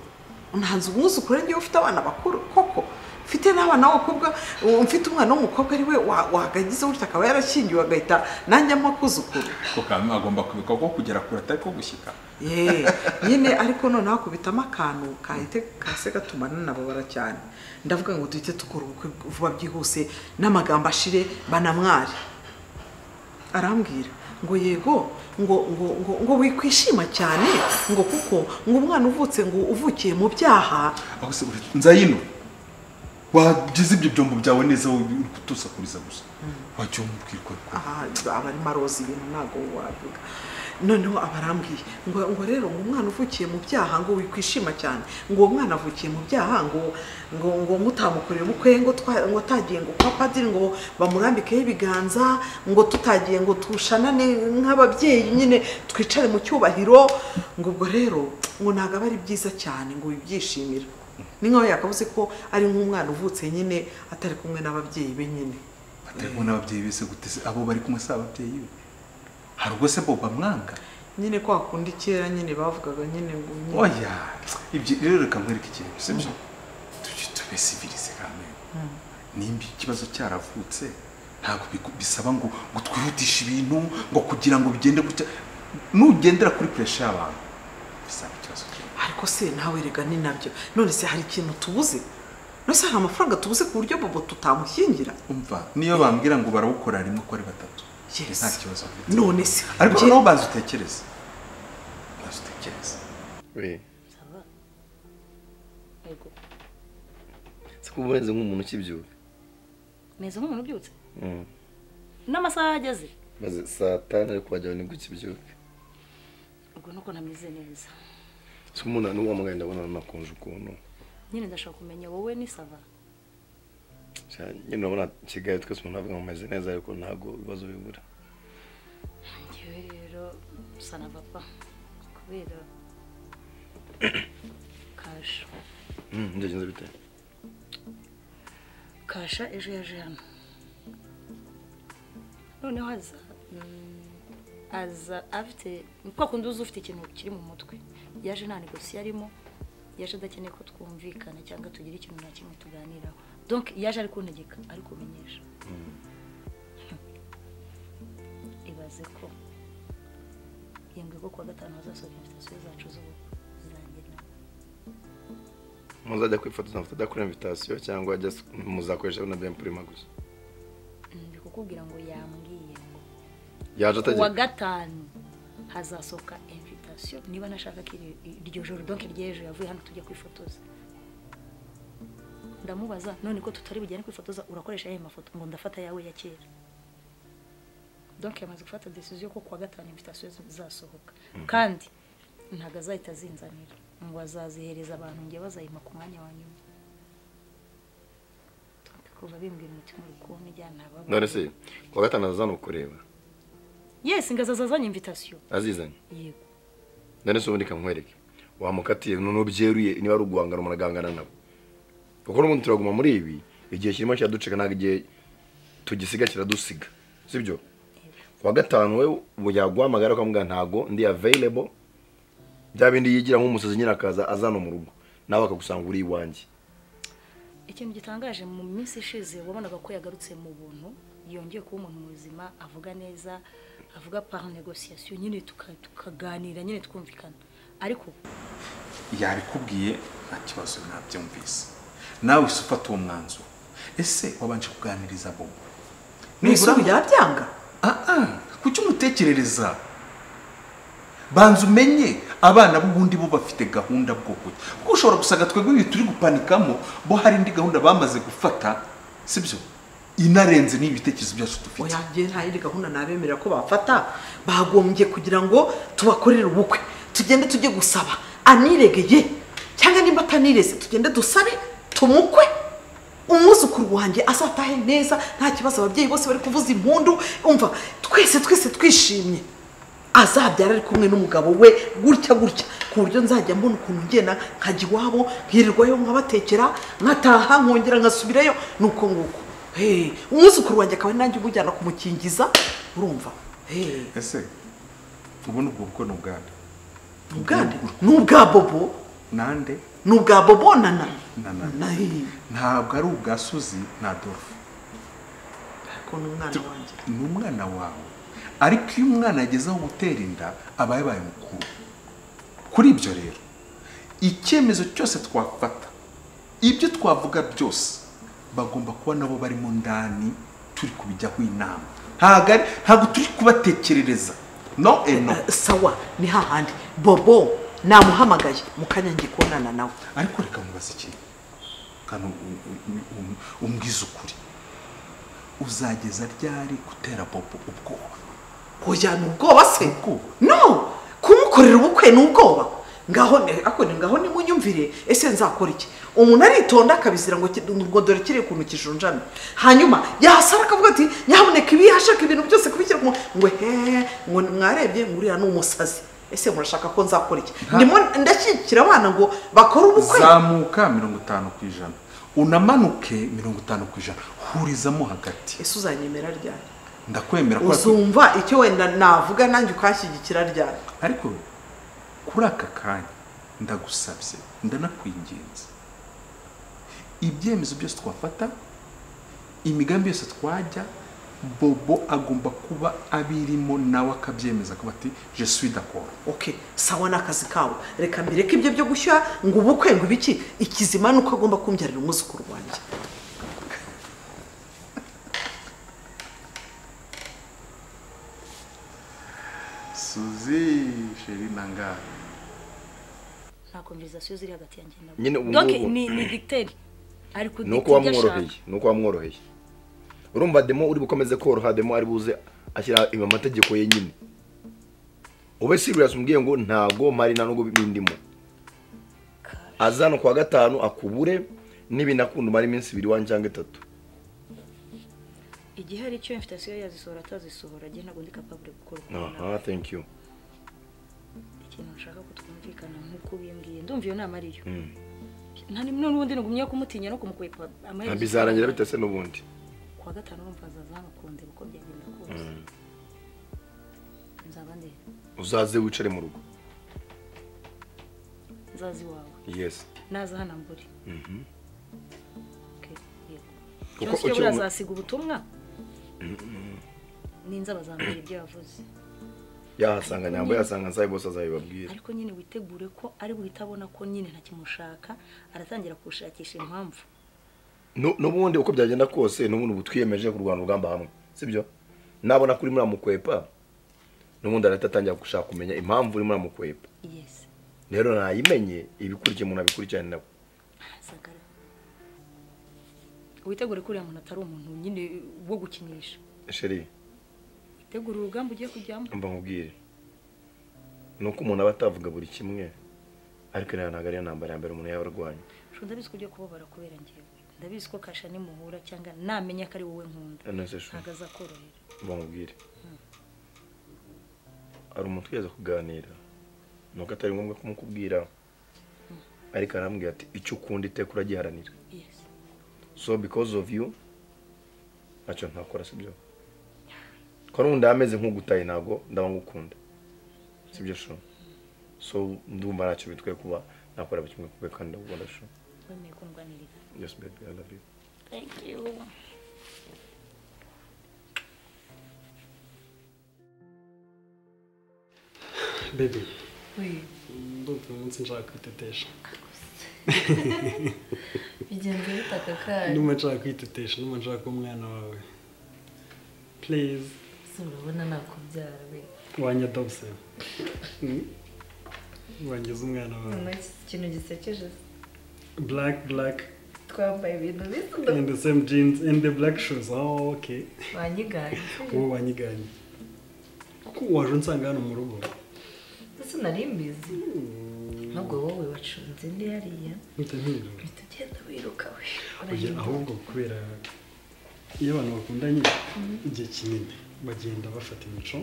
unhanze umwuzukuru ngewe ufite abana bakuru koko mfite n'abana b'abakobwa uwo mfite umwana w'umukobwa ari we wa- wahagagize gutya akaba yarashyingiwe agahita nanjye amakuzukuru ko kamwe agomba kubikwa ko kugera kure atari ko gushyika ye nyine ariko noneho akubitamo akantu kahite kahise gatuma nanababara cyane ndavuga ngo duhite dukora ubukwe vuba byihuse n'amagambo ashire banamware arambwira ngo yego ngo ngo ngo ngo wikwishima cyane ngo kuko ngo umwana uvutse ngo uvukiye mu byaha aho se nzayino wagize ibyo byombo byawe neza wowe uri kutusakuriza gusa wajya umubwirwa aha aba arimo aroza ibintu ntabwo wavuga noneho aba arambwiye ngo ngo rero ngo umwana uvukiye mu byaha ngo wikwishima cyane ngo uwo mwana avukiye mu byaha ngo ngo ngo mutamukorera ubukwe ngo twa- ngo tagiye ngo kwa padiri ngo bamurambikeho ibiganza ngo tutagiye ngo tushanane nk'ababyeyi nyine twicare mu cyubahiro ngo ubwo rero ngo ntabwo aba ari byiza cyane ngo wibyishimira ni nkaho yakabuze ko ari nk'umwana uvutse nyine atari kumwe n'ababyeyi be nyine atari kubona ababyeyi bese guteze abo bari kumwe si ababyeyi be hari ubwo se boba mwanga nyine kwa kundi kera nyine bavugaga nyine ngo nyine oya ibyo rero reka mwereke ikintu sibyo tujye tubesibirize kamwe Mm. nimba ikibazo cyaravutse ntabwo biku- bisaba ngo ngo twihutishe ibintu ngo kugira ngo bigende gutya nugendera kuri puresha y'abantu bisaba ikibazo cyawe ariko se nawe rega ni nabyo none se hari ikintu tubuze none se hari amafaranga tubuze ku buryo bobo tutamushyingira umva niyo bambwira ngo barawukora rimwe uko ari batatu Yes. nta kibazo mfite none se ariko njye- noneho banza utekereze banza utekereze si ko uboneze nk'umuntu ukibyuka meze nk'umuntu ubyutse n'amasaha ageze maze saa tanu ariko wagira ngo nibwo ukibyuka ubwo nuko ntameze neza si ko umuntu n'uwo muganga ndabona nakonje ukuntu nyine ndashaka kumenya wowe ni sava Sha, nyine urabona kigali twese umuntu avuga ngo umeze neza ariko ntabwo ibibazo bibura ngewe rero usa na papa kubera kasha Mm, byagenze bite kasha ejo yaje hano noneho aza mm, aza afite ni kwa kundi uzi ufite ikintu kiri mu mutwe yaje nta negosi yarimo yaje adakeneye ko twumvikana cyangwa tugira ikintu na kimwe tuganiraho donc yaje ari kuntegeka ari kumenyesha ibaze ko yambwiye ko kuwa gatanu hazasohoka invitasiyo zacu z'ubukwe zanjye nawe muzajya kwifotoza amafoto adakora invitasiyo cyangwa just muzakoresha na bempurima gusa ndi kukubwira ngo yambwiye ngo yaje kuwa atagira gatanu hazasohoka invitasiyo niba nashaka ko iri- iryo joro donc ry'ejo yavuye hano tujya kwifotoza ndamubaza none ko tutari bujyane kwifotoza urakoresha yayo mafoto ngo ndafata ayawe ya kera donc yamaze gufata decision ko kuwa gatanu invitasiyo zasohoka kandi ntabwo azahita azinzanira ngo azazihereza abantu ngiye bazayima ku mwanya wa nyuma Donc kuva bimbwira umutima uri kubona ijyana ababo none se kuwa gatanu azaza ni ukureba yes ngazaza azanye invitasiyo azizanye yego none se ubundi kamwereke wamukatiye none ubyeruye niba ari uguhangana umuntu agahangana nabo kuko n'ubundi turaguma muri ibi igihe kirimo kiraducika ntabwo igihe tugisiga kiradusiga sibyo kuwa gatanu we ubu yaguhamagara ukamubwira ntabwo ndi available bya bindi yigira nk'umusazi nyine akaza azana mu rugo nawe akagusanga uri iwanjye ikintu gitangaje mu minsi ishize wabonaga ko yagarutse mu buntu yongeye kuba umuntu muzima avuga neza avuga par negosiyasiyo nyine tuka- tukaganira nyine twumvikana ariko yabikubwiye nta kibazo nabyumvise nawe uhise ufata uwo mwanzuro ese wabanje kuganiriza bobo nibura ngo yabyanga aha kuki umutekerereza banza umenye abana b'ubundi bo bafite gahunda bwo kujya kuko ushobora gusanga twebwe ibi turi gupanikamo bo hari indi gahunda bamaze gufata sibyo inarenze n'ibitekerezo byacu dufite oya njye nta yindi gahunda nabemerera ko bafata bagombye kugira ngo tubakorere ubukwe tugende tujye gusaba aniregeye cyangwa nimba atanireze tugende dusabe tumukwe umwuzukuru wanjye azatahe neza nta kibazo ababyeyi bose bari kuvuza impundu umva twese twese twishimye azabyara ari kumwe n'umugabo we gutya gutya ku buryo nzajya mbona ukuntu ngena nkajya iwabo nkirirwayo nkabatekera nkataha nkongera nkasubirayo ni uko nguko Hey, umwuzukuru wanjye akaba nanjye umujyana kumukingiza urumva Hey, ese ubundi ubwo bukwe ni ubwande ni ubwande ni ubwa bobo nande ni ubwa bobo na na na na hey, ntabwo ari ubwa suzi na dorufu ko ni umwana wanjye ni umwana wawe ariko iyo umwana ageze aho gutera inda aba yabaye mukuru kuri ibyo rero icyemezo cyose twafata ibyo twavuga byose bagomba kuba nabo barimo ndani turi kubijyaho inama ntabwo ari- ntabwo turi kubatekerereza no eno sawa ni hahandi bobo namuhamagaye mu kanya ngiye kubonana nawe ariko reka mubaze ikintu kandi um- um- um- um- umbwize ukuri uzageza ryari gutera bobo ubwoba oya ni ubwoba se no kumukorera ubukwe ni ubwoba ngaho ni- ako ni ngaho nimunyumvire ese nzakora iki umuntu aritonda akabizira ngo ki- ngo dore kiriya kuntu kijunjame hanyuma yasara akavuga ati nyaboneka ibi yashaka ibintu byose kubishyira ku mu-" ngo he ngo mwarebye ngo uriya ni umusazi ese murashaka ko nzakora iki ndimo ndashyigikira abana ngo bakore ubukwe zamuka mirongo itanu ku ijana unamanuke mirongo itanu ku ijana hurizamo hagati ese uzanyemera ryari ndakwemera ko uzumva icyo wenda navuga nanjye ukanshyigikira ryari ariko kuri aka kanya ndagusabye ndanakwinginze ibyemezo byose twafata imigambi yose twajya bobo agomba kuba abirimo nawe akabyemeza akavuga ati je suis d'accord okay sawa ni akazi kabo reka mbireke ibyo byo gushyira ngo ubukwe ngo ibiki ikizima ni uko agomba kumbyarira umwuzukuru wanjye suzi sheri nanga nta konverizasiyo ziri hagati yanjye nawe Nyine ubu Donc, ngubu- ni ni dicteri ari ni uko kudictera ibyo ashaka wamworoheye ni uko wamworoheye urumva demo uri bukomeze koroha demo ari buze ashyira amategeko ye nyine ube sirius umbwiye ngo ntago mpari nta nubwo bindimo azana ku wa gatanu akubure n'ibinakunda umara iminsi ibiri wanjye cyangwa itatu igihe hari icyo imfitasiyo yazisohora atazisohora njye ntabwo ndi kapabure gukora uko mbona. aha thank you ikintu nshaka ko twumvikana nk'uko ubimbwiye ndumva iyo nama ariyo Mm. nta none ubundi nagumye kumutinya no kumukwepa ntabwo bizarangira bitase n'ubundi kuwa gatanu urumva azaza hano uko byagenda kose Mm. nzaba ndi uzaze wicare mu rugo nzaza iwawe yes naza hano mburi Mhm. yego Kuko cyose iyo ukiri umu- burazasiga ubutumwa Mhm. ninza bazambwira ibyo yavuze yahasanga nyambo yahasanga nsabe bose azabibabwira ariko nyine witegure ko ari buhita abona ko nyine ntakimushaka aratangira kuwushakisha impamvu Nu- n'ubundi uko byagenda kose n'ubundi ubu twiyemeje kurwana urugamba hamwe sibyo nabona ko urimo uramukwepa n'ubundi arahita atangira gushaka kumenya impamvu urimo uramukwepa yes rero nayimenye ibikurikiye umuntu abikurikirane nawe sagara witegure ko uriya muntu atari umuntu nyine wo gukinisha sheri witegure urugamba ugiye kujyamo mba nkubwire ni uko umuntu aba atavuga buri kimwe ariko nayo ntabwo ariyo ntambara ya mbere umuntu yaba arwanya Sho ndabizi ko ugiye kubabara kubera ngewe ndabizi ko kasha nimuhura cyangwa namenya ko ari wowe nkunda Aneze sho. ntabwo azakorohera mba nkubwire hari umuntu twigeze kuganira ni uko atari ngombwa kumukubwira ariko arambwira ati icyo ukunda iteka uragiharanira yes so because of you ntacyo ntakora sibyo ko n'ubundi ameze nk'ugutaye ntabwo ndaba ngukunda sibyo sho so ndumva ntacyo bitwaye kuba nakora buri kimwe kubera kandi ndagukunda sho wemeye kundwanirira Yes, baby, I love you. thank you bebe Oui. ndumva uyu munsi nshaka kwitetesha bigenda bitaka kayo ndumva nshaka kwitetesha ndumva nshaka kuba umwana wawe please si urabona nakubyara we wanjye adopse wangize umwana wawe noneho iki kintu gisekeje black black twambaye ibintu bisa and the same jeans and the black shoes oh okay wanyiganye wowe wanyiganye ko waje unsanga hano mu rugo ndetse nari mbizi nubwo wowe wacunze ndi hariya mpita mpirwa uhita ugenda wiruka we Oya, urahinduka. ahubwo kubera iyo abantu bakundanye igihe kinini bagenda bafata imico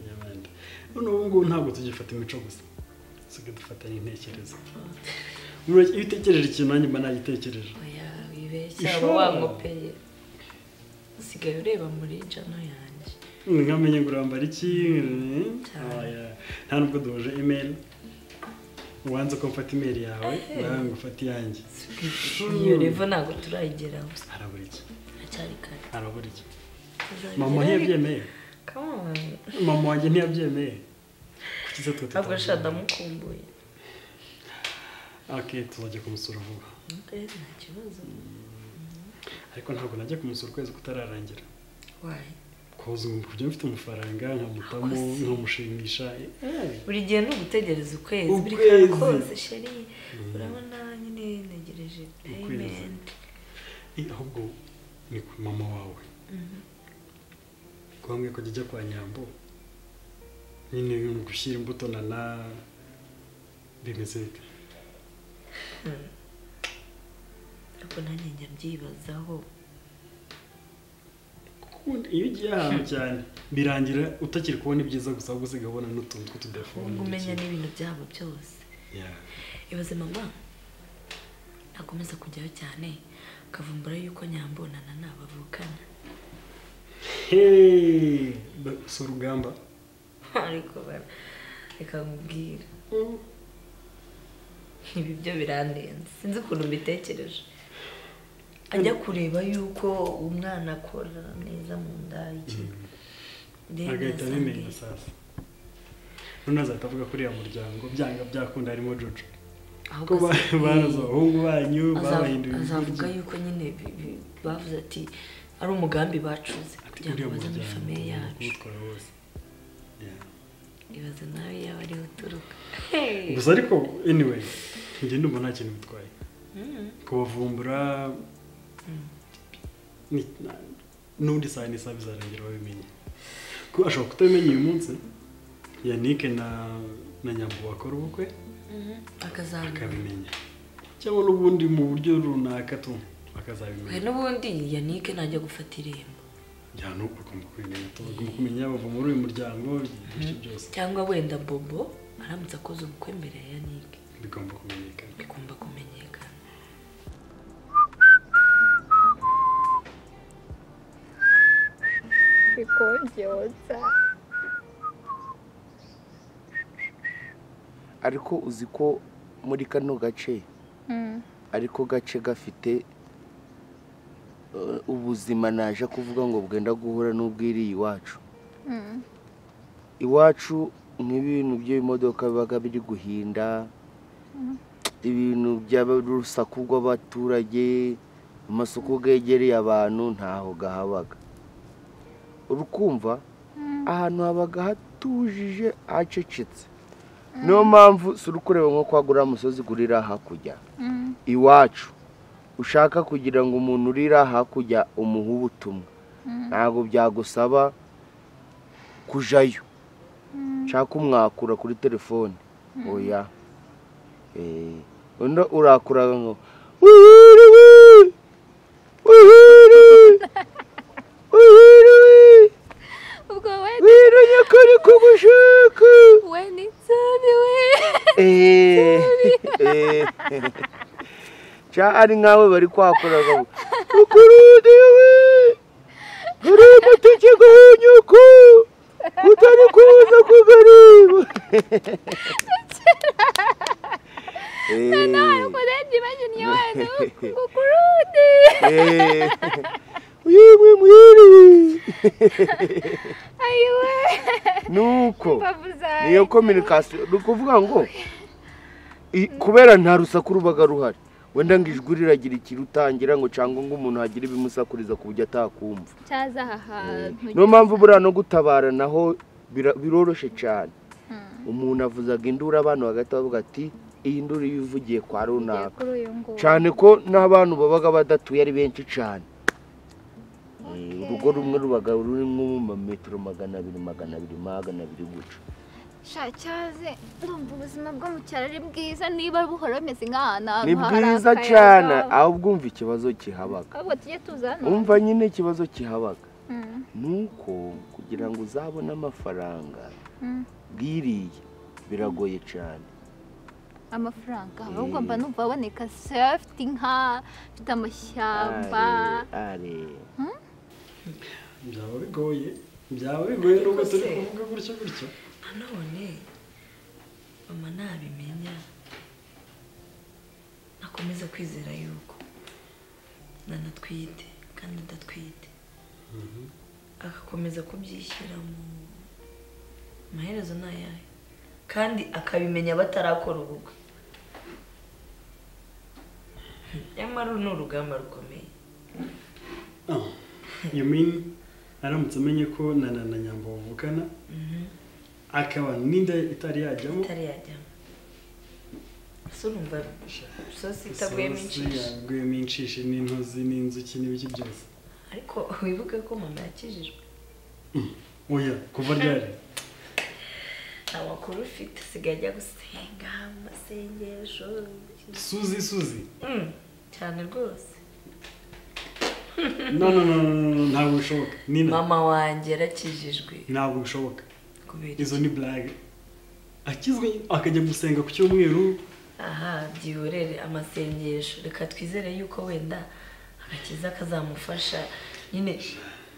y'abandi none ubu ngubu ntabwo tugifata imico gusa usigaye dufata n'intekerezo Buriya iyo utekereje ikintu nanjye mba nagitekereje oya wibeshya aba Ishobora. wangopeye usigaye ureba muri jano yanjye nkamenye ngo urambara iki Oya, nta nubwo duhuje imeri ubanza ko mfata imeri yawe Ehe. nawe ngo ufate iyanjye iyo revo ntabwo turayigeraho harabura iki haracyari kare harabura iki Tuzabigeraho. mama ntiyabyemeye Come on. mama wanjye ntiyabyemeye kuki se twe ntabwo tutabyemeye? sha ndamukumbuye ok tuzajya kumusura vuba Eh, nta kibazo ariko ntabwo najya kumusura ukwezi kutararangira wayi koza ngo kujya mfite amafaranga nkamutamo nkamushimisha eh. buri gihe ni ugutegereza ukwezi buri Ukwezi. kantu kose sheri urabona nyine ntegereje payment Eh, ahubwo ni ku mama wawe kubambwe ko ajya kwa nyambo nyine ni gushyira imbuto na na bimeze bite ariko nanjye njya mbyibazaho Ubundi iyo ugiye ahantu cyane birangira utakiri kubona ibyiza gusa ahubwo usigaye ubona n'utuntu tw'utudefone ubwo umenya n'ibintu byabo byose Yeah. ibaze mama nakomeza kujyayo cyane akavumbura yuko nyambonana nabavukana Hey, ba- si urugamba ariko bara reka nkubwire ibi byo birandenze sinzi ukuntu mbitekereje ajya kureba yuko umwana akora neza mu nda iki Then agahita asanga- abimenya sasa none azahita avuga kuri uriya muryango byanga byakunda harimo jojo Ahubwo ko ba- azavuga- baraze abahungu banyu azavu- babahinduye azavuga ibiryo. yuko nyine bi- bi- bavuze ati ari umugambi bacuze kugira ngo uriya baze muri muryango famiye ugomba yacu kuwutwara wose Yeah. ibaze nawe yaba ariho uturuka gusa ariko anyway njye ndumva nta kintu bitwaye Mm. kubavumbura ni- na- n'ubundi saa ni saa bizarangira babimenye ko ashobora kutabimenya uyu munsi yanike na na nyambo bakora ubukwe akazabimenya akabimenya cyangwa n'ubundi mu buryo runaka tu we akazabimenya n'ubundi yanike najya gufata irembo njyana uko agomba kubimenya tu agomba kumenya bava muri uyu muryango ibyo byose cyangwa wenda bobo aramutse akoze ubukwe mbere ya yanike bigomba kumenyekana bigomba kumenyekana bikongeza ariko uzi ko muri kano gace ariko gace gafite eh, ubuzima naje kuvuga ngo bwenda guhura n'ubwiriye iwacu iwacu nk'ibintu by'imodoka biba biri guhinda ibintu by'urusaku rw'abaturage amasoko yegereye abantu ntaho gahabaga urukumva ahantu habaga hatujije hacecetse niyo mpamvu si urukureba nko kwagura umusozi urira hakurya iwacu ushaka kugira ngo umuntu urira hakurya umuhe ubutumwa ntabwo byagusaba kujyayo nshaka umwakura kuri telefone oya Eh, undi urakura ngo "Wihiriwe! Wihiriwe! Wihiriwe! ubwo we wiranye ko ari kugushaka we ni nsabi we Eh, eh. Cya ari nkawe bari kwakura ngo ukurudiwe hari amategeko y'uko utari kuza kugareba noneho ariko urebye imagine iyo kukurundi Eh, Yewe mwiri ayiwe nuko Imbavu zanjye. niyo communication ni ukuvuga ngo i- kubera nta rusaku rubaga ruhari wenda ngo ijwi riragira ikintu utangira ngo cyangwa ngo umuntu hagire ibimusakuriza ku buryo atakumva cyaza aha hantu niyo mpamvu buriya no gutabara naho bira- biroroshye cyane umuntu avuzaga induru abantu hagati bavuga ati iyi nduru iyo ivugiye kwa runaka kuri uyu nguyu cyane ko n'abantu babaga badatuye ari benshi cyane Eh, urugo rumwe rubaga rurimo mu mametero magana abiri magana abiri magana abiri guca sha cyaze ndumva ubuzima bwo mu cyaro ari bwiza niba buhora bumeze nk'ahantu ahantu ni hari bwiza akayaga. cyane ahubwo umva ikibazo kihabaga ahubwo tujye tuza hano umva nyine ikibazo kihabaga Mm, ni uko kugira ngo uzabone amafaranga mm. bwiriye biragoye cyane amafaranga ahubwo mba numva aboneka se afite inka afite amashyamba are Hmm? byaba bigoye byaba bigoye nubwo turi kuvuga gutyo gutyo nanone mama nabimenya nakomeza kwizera yuko nanatwite kandi adatwite agakomeza kubyishyira mu amaherezo ni ayahe kandi akabimenya batarakora ubukwe nyamara uru ni urugamba rukomeye Ah, you mean aramutse amenye ko na na na nyambo bavukana akaba n'inda itari yajyamo itari yajyamo so numva sosi itaguyemo inshishi yaguyemo inshishi n'intozi n'inzuki n'ibiki byose ariko wibuke ko mama yakijijwe oya kuva ryari nta makuru ufite asigaye ajya gusenga amasengesho suzi suzi Mm, cyane rwose no no no no, no, no, ntabwo bishoboka nina mama wanjye yarakijijwe ntabwo bishoboka kubera izo ni blague akizwe akajya gusenga ku cyumweru aha byihorere amasengesho reka twizere yuko wenda agakiza kazamufasha nyine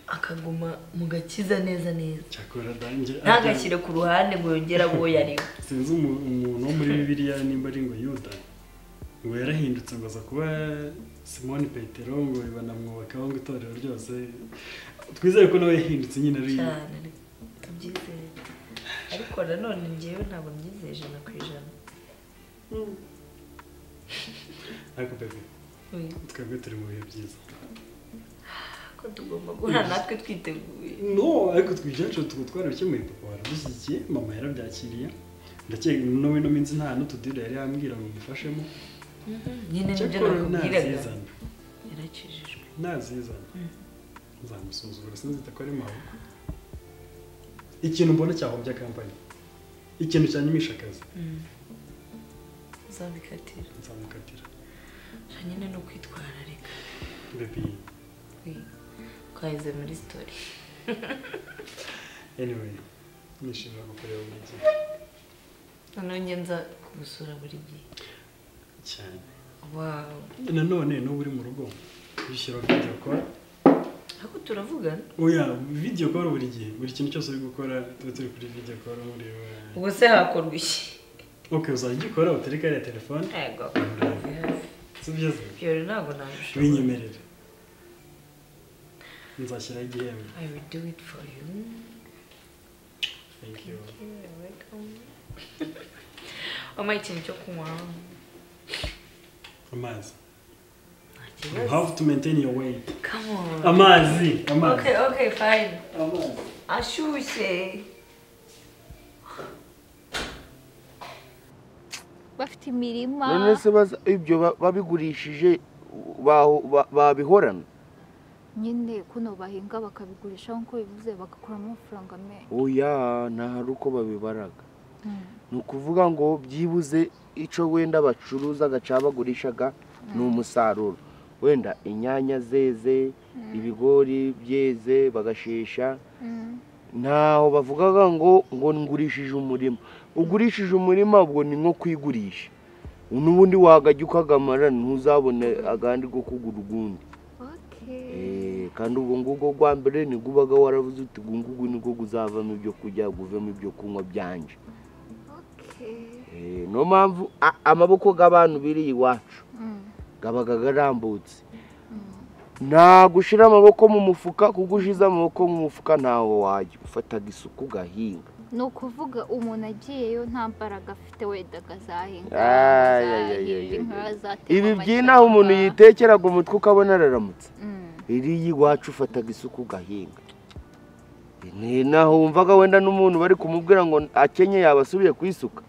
akaguma mu gakiza neza neza cyakora danjye ntagashyire ku ruhande ngo yongere abo yariwe sinzi umu- umuntu wo muri bibiliya nimba ari ngo yuda ngo yarahindutse ngo aza kuba simoni petero ngo banamwubakaho ngo itorero ryose twizere ko nawe yahindutse nyine ari cyane tubyizere ariko nanone njyewe ntabwo mbyizeye ijana ku ijana ariko pepe Mm. twebwe turi mu bihe byiza ko tugomba guhura natwe twiteguye no ariko twe ibyacu tuba twarabikemuye papa waradushyigikiye mama yarabyakiriye ndakeka nawe no minsi nta n'utudire yari yambwira ngo mufashemo Mhm, nyine nibyo Cyakora nakubwiraga nazizana yarakijijwe nazizana nzamusuzugura sinzita ko ari mawe ikintu mbona cyahobya kampani ikintu cyanyimisha akazi Mm. uzabikatira nzamukatira sha nyine no kwitwararika bebi twaheze muri sitori anyway nishimira kukureba buri gihe noneho njye nza kugusura buri gihe cyane wawe nanone n'ubu uri mu rugo bishyira video call ariko turavugana oya video call buri gihe buri kintu cyose uri gukora tuba turi kuri video call ureba ubwo se hakorwa iki ok uzajya ukora utereka ariya telefone yego si byiza byori ntabwo nabishobora binyemerere nzashyiraho igihembo i will do it for you thank you You're welcome. wampaye ikintu cyo kunywa amazi you kibazo. have to maintain your weight Come on. amazi amazi okay okay fine ashyushye bafite imirima none se baza- ibyo ba- babigurishije baho- ba- babihorana nyine kuno bahinga bakabigurisha nk'uko bivuze bagakuramo amafaranga menshi oya nta hari uko babibaraga Mm. ni ukuvuga ngo byibuze icyo wenda bacuruzaga cyangwa bagurishaga ni umusaruro wenda inyanya zeze ibigori byeze bagashesha ntaho bavugaga ngo ngo ngurishije umurima ugurishije umurima ubwo ni nko kwigurisha n'ubundi wagajya ukagamara ntuzabone agandi ko kugura ugundi Eh, kandi ubwo ngubwo rwa mbere nibwo ubaga waravuze uti ugu ngugu nibwo guzavamo ibyo kurya guvemo ibyo kunywa byanje Eh, niyo mpamvu a- amaboko y'abantu biri iwacu Mm. gabaga garambutse nta gushyira amaboko mu mufuka kuko ushyize amaboko mu mufuka ntaho wajya ufataga isuku ugahinga ni ukuvuga umuntu agiyeyo nta mbaraga afite wenda agazahinga Ay, ay, ay, ay, azahinga, ay. azatema ibi amashyamba. by'inaho umuntu yitekeraga umutwe ukabona araramutse iriya iwacu ufataga isuku ugahinga ni naho wumvaga wenda n'umuntu bari kumubwira ngo akenye yaba asubiye kwisuka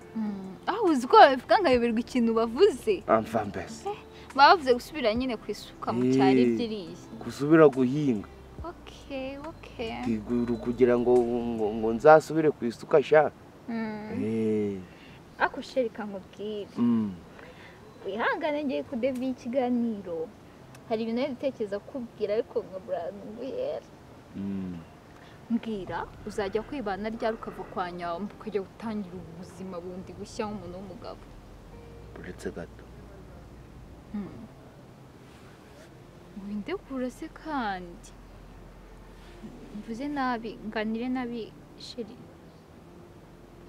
aho uzi ko babivuga nkayoberwa ikintu bavuze amva mbese baba bavuze gusubira nyine ku isuka mu cyari Eh. byiriya gusubira guhinga okay okay ndiguru kugira ngo ngo- ngo nzasubire ku isuka sha Mm. Eh, ako sheri kankubwire mm. wihangane ngiye kudeviye ikiganiro hari ibintu nari gutekereza kukubwira ariko nkabura nkubwira mbwira uzajya kwibana ryari ukava kwa nyawe ukajya gutangira ubuzima bundi bushya nk'umuntu w'umugabo uretse gato Hmm. winde kure se kandi mvuze nabi nganire nabi sheri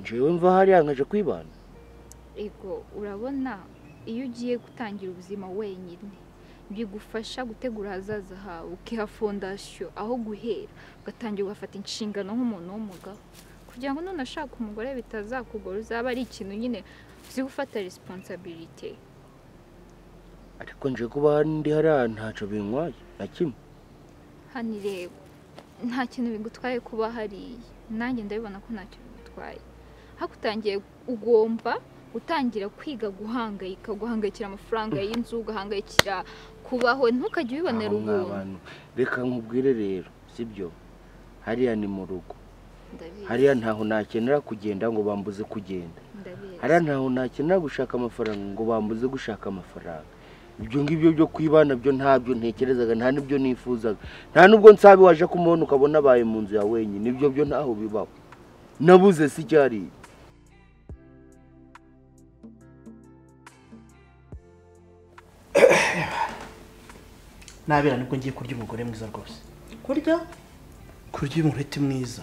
njyewe mva hariya nkaje kwibana ego urabona iyo ugiye gutangira ubuzima wenyine bigufasha gutegura ahazaza hawe ukiha fondasiyo aho guhera ugatangira ugafata inshingano nk'umuntu w'umugabo kugira ngo nunashaka umugore bitazakugora uzaba ari ikintu nyine uzi gufata resiponsabirite ariko nje kuba ndi hariya ntacyo bintwaye na kimwe hano ireba nta kintu bigutwaye kuba hariya nanjye ndabibona ko nta kintu bigutwaye ariko utangiye ugomba gutangira kwiga guhangayika guhangayikira amafaranga y'inzu ugahangayikira kubaho ntukajye ubibonera Aho ubuntu mwabana. reka nkubwire rero sibyo hariya ni mu rugo ndabizi hariya ntaho nakenera kugenda ngo bambuze kugenda ndabizi hariya ntaho nakenera gushaka amafaranga ngo bambuze gushaka amafaranga ibyo ngibyo byo kwibana byo ntabyo ntekerezaga nta n'ibyo nifuzaga nta n'ubwo nsabi waje kumubona ukabona abaye mu nzu ya wenyine ibyo byo ntaho bibaho nabuze si cyari nabera nibwo ngiye kurya umugore mwiza rwose kurya kurya umureti mwiza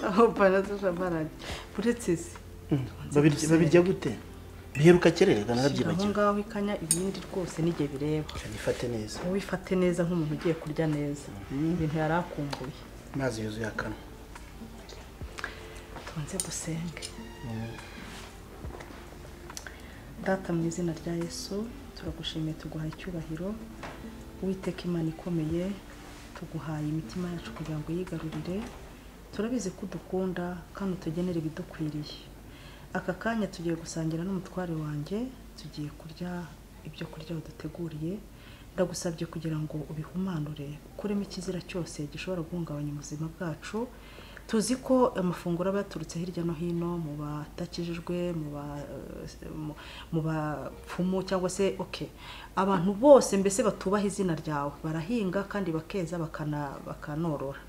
aho paraza shamarani uretse se Babirya- babirya gute biheruka kerereka aho narabyibagiwe ngaho ikanya ibindi rwose n'igihe bireba nifate neza wowe ifate neza nk'umuntu ugiye kurya neza ibintu yari akumbuye amazi yuzuye akanwa tubanze dusenge data mu izina rya yesu turagushimiye tuguhaye icyubahiro witeka imana ikomeye tuguhaye imitima yacu kugira ngo yigarurire turabizi ko udukunda kandi utugenera ibidukwiriye aka kanya tugiye gusangira n'umutware wanjye tugiye kurya ibyo kurya waduteguriye ndagusabye kugira ngo ubihumanure ukuremo ikizira cyose gishobora guhungabanya ubuzima bwacu tuzi ko amafunguro aba yaturutse hirya no hino mu batakijijwe mu ba- eh, mu- mu bapfumu cyangwa se okay abantu bose mbese batubaha izina ryawe barahinga kandi bakeza bakana- bakanorora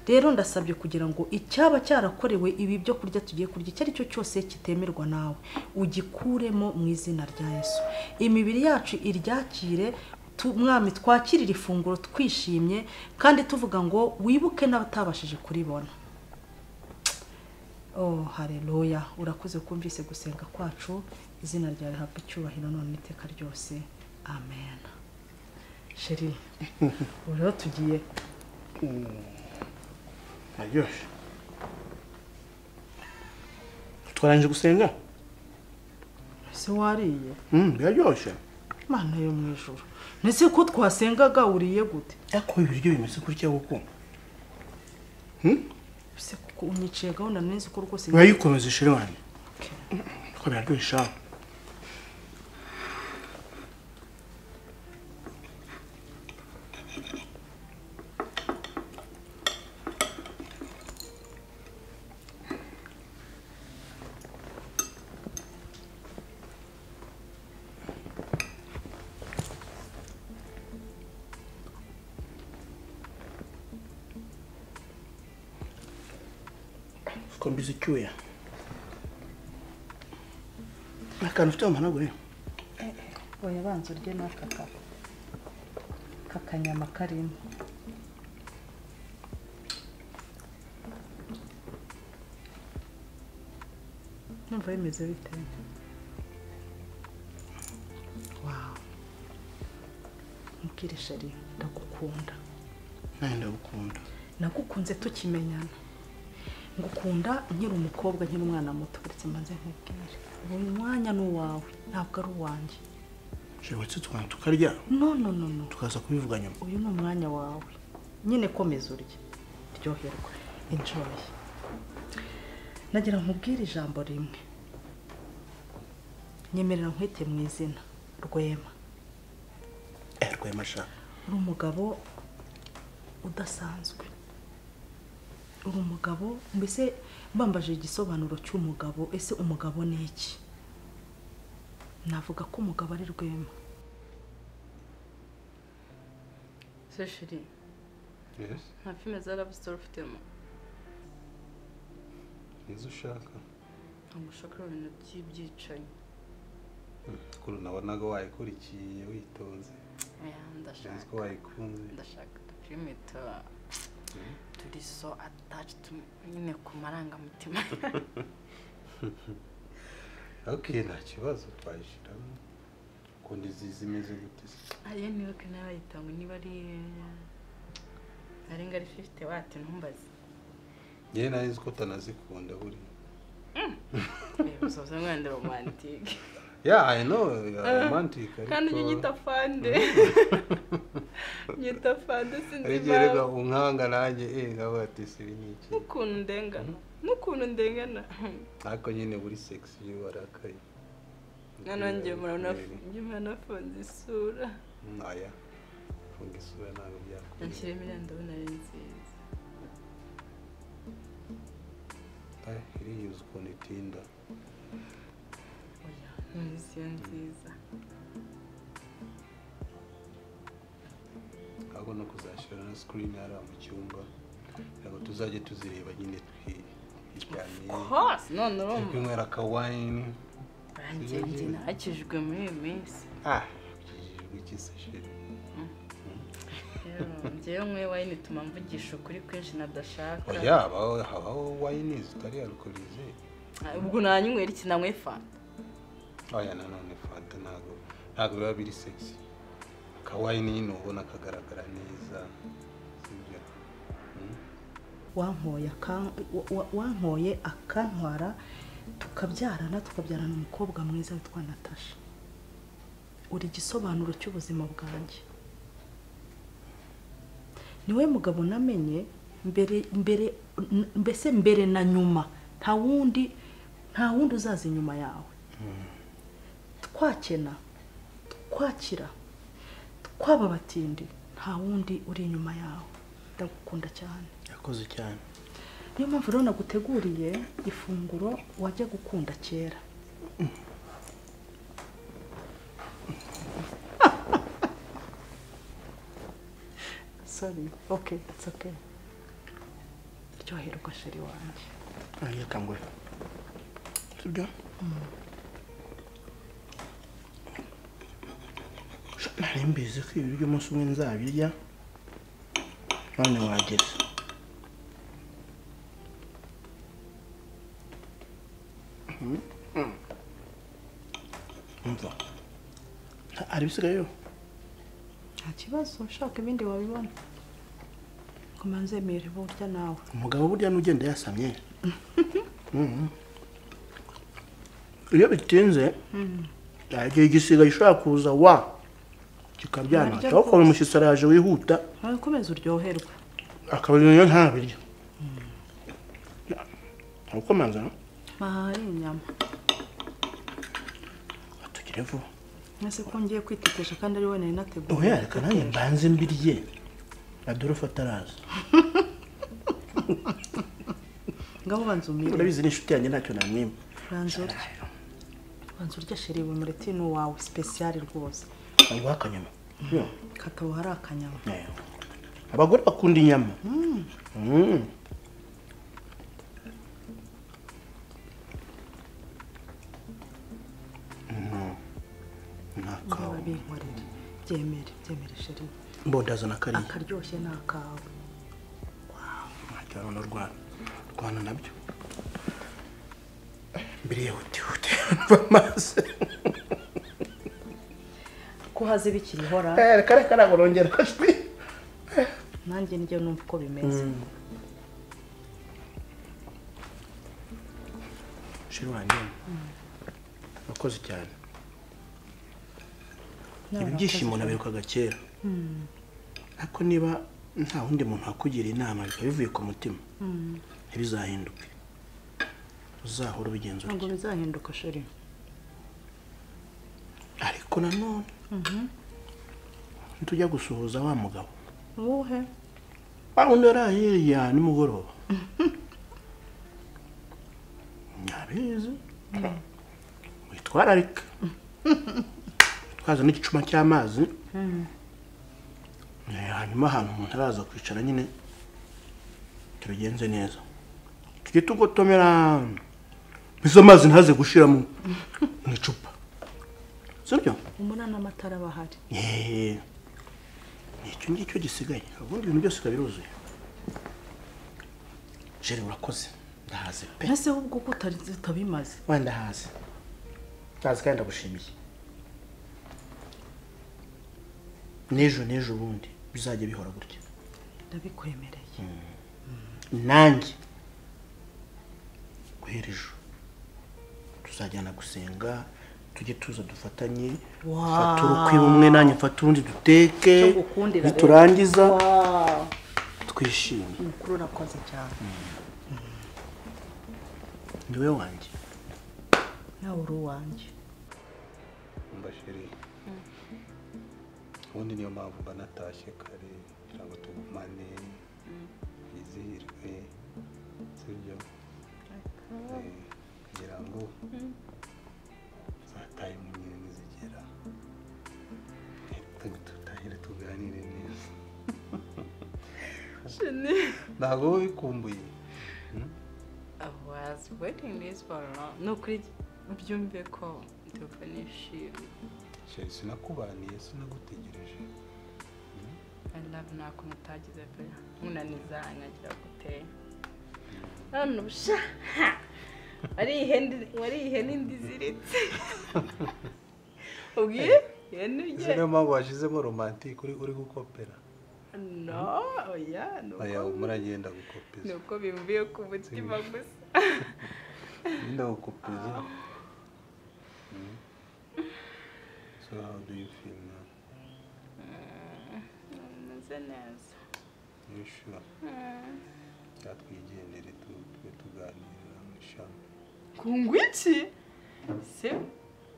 rero ndasabye kugira ngo icyaba cyarakorewe ibi byo kurya tugiye kurya icyo ari cyo cyose kitemerwa nawe ugikuremo mu izina rya yesu imibiri yacu iryakire tu- mwami twakirire ifunguro twishimye kandi tuvuga ngo wibuke n'abatabashije kuribona oh hareruya urakoze kumvise gusenga kwacu izina rya rihabwa icyubahiro none iteka ryose amen sheri ubu rero tugiye aryoshye twarangije gusenga ese wariye Mm, biraryoshye mana yo mu ijoro ndetse ko twasengaga uriye gute ariko ibiryo bimeze gutya kuko ese kuko unyiciye gahunda neza ko rwose urayikomeza sheri wanjye ariko biraryoshye sha kombiza icyuya ni akantu ufite mu managure oya banza urye n'aka ka kakanyama karimo numva bimeze bite nkubwire shari ndagukunda nawe ndagukunda nagukunze tukimenyana ngukunda nkiri umukobwa nkiri umwana muto uretse mbanze nkubwire ubu mwanya ni uwawe ntabwo ari uwanjye shobora tukana tukarya no no no no tukaza kubivuga nyuma uyu ni umwanya wawe nyine komeza urya ryoherwa enjoy nagira nkubwire ijambo rimwe nyemerera nkwite mu izina rwema rwema shaka uri umugabo udasanzwe uri umugabo mbese mbambaje igisobanuro cy'umugabo ese umugabo ni iki navuga ko umugabo ari rwema se shiri nta filime za love story ufitemo izo ushaka ntabwo ushaka ibintu by'ibyicanyi kuri nabonaga wayikurikiye witonze oya nzi ko ndashaka wayikunze ndashaka udufilime tuba turi so ataci nyine ku marangamutima ok nta kibazo twayishyiramo ukunda izi zimeze gute se ayo nibuke nawe wayitanga niba ari arenga ari fifite wati ntumbaze ngewe nari nzi ko utanazikunda buriya usoza umwana romantike yeah i know Ah, romantic kandi ujye unyita fande nyita fande sinzi ariko reka impamvu unkanga nanjye eh nawe ati sibi ni iki n'ukuntu ndengana n'ukuntu ndengana ariko nyine buri sexy iyo warakaye noneho njye muranafunze njye muranafunze isura Mm, oya funga isura ntabwo byakunda anshyiremo iriya ndabona ari nziza iriyuza ukuntu itinda nzi iyo nziza ahubwo no kuzashyira na screen hariya mu cyumba ntabwo tuzajya tuzireba nyine twijyaniye hose none urumva twinywera akawayini banjye njye nakijwe muri iyi minsi ah ikijijwe iki se sheri rero njyewe nkwe wayini ituma mvugisha ukuri kwinshi nadashaka oya habaho habaho wayini zitari alukorize Ah, ubwo nanywera iki nanywe fanta oya nanone fanta ntabwo ntabwo biba biri sexy akawayini nyine ubona kagaragara neza sibyo Mm. wankoye akan- wa- wa- wankoye akantwara tukabyarana tukabyarana umukobwa mwiza witwa natasha uri igisobanuro cy'ubuzima bwanjye niwe mugabo namenye mbere mbere n- mbese mbere na nyuma nta wundi nta wundi uzaza inyuma yawe twakena twakira twaba abatindi nta wundi uri inyuma yawe ndagukunda cyane yakoze cyane niyo mpamvu rero naguteguriye ifunguro wajya gukunda kera sorry okay it's okay ryoherwa sheri wanjye ariyo kanguhe sibyo nari mbizi ko ibi by'umunsi umwe nzabirya none wageze umva hari ibisigayeyo nta kibazo ushaka ibindi wabibona komanze emera burya nawe umugabo burya n'ugenda yasamye iyo bitinze igihe igisigaye ushobora kuza wa kikabyana Naryo cyangwa ukabona umushyitsi araje wihuta nawe komeza uryoherwe akaba iyo ntabirya ntukomanza ahari inyama tugire vuba mwese ko ngiye kwitetesha kandi ari we nari nateguye oya reka nanjye mbanze mbirye adolphe ataraza ngabo banza umire urabizi n'inshuti yanjye ntacyo namwima banza urye banza urye sheri buri mureti ni uwawe sipesiyari rwose nguha akanyama katabu hari akanyama abagore bakunda inyama Mm. Mm. Mm. niba binkorera byemere byemere sheri mbondazana kariya akaryoshye ni akawe cyangwa no rwana rwana nabyo mbere yihutihuti amazi ko haze bikiriho Eh, reka reka ntabwo nongera nanjye njye numva uko bimeze sheri wanjye wakoze cyane ibi byishimo nabirukaga kera Mm. ariko niba nta wundi muntu wakugira inama bikaba bivuye ku mutima Mm. ntibizahinduke uzahora ubigenzura ntabwo bizahinduka sheri ariko nanone ntitujya gusuhuza wa mugabo uwuhe wa wundi yari ahiriya nimugoroba nyabizi witwararike twazana igicuma cy'amazi Eh, hanyuma ahantu umuntu araza kwicara nyine tubigenze neza tujye tugotomera izo mazi ntaze gushiramo mu icupa sibyo umunani amatara aba ahari Eh, ni icyo ngicyo gisigaye ubundi ibintu byose biba biruzuye jeri urakoze ndahaze pe mbese ahubwo ko utari utabimaze wenda hazi ndazi kandi ndagushimiye n'ejo n'ejo ubundi bizajya bihora gutya ndabikwemereye nanjye guhera ejo tuzajyana gusenga tujye tuza dufatanye fata urukwi bumwe nanjye mfata urundi duteke Cyo ngukundira rero. niturangiza Wow. twishime umukuru urakoze cyane niwe wanjye nawe uri uwanjye mbashiri ubundi niyo mpamvu mba natashye kare kugira ngo tugumane twizihirwe sibyo Eh, kugira ngo zataye mu nyine nizigera tu- tutahire tuganire neza ntabwo wowe bikumbuye was waiting this for long. No, kuri byumve ko tuvanishimye. sheri sinakubaniye sinagutegereje I love nako mutagize pe. Munaniza nkagira gute. None ubusha. Wari ihene wari ihene ndiziritse. Ubwiye? Ihene izi niyo ye. mpamvu washyizemo romantike uri uri gukopera No, oya, aya nuko. muragenda gukopeza Nuko bimvuye ku mutima gusa. Linda ukupeza. So how do you feel now? Meze neza. You sure? Mm. Yatwigendere tu- tujye tuganira mu ishami. Kungu iki? Se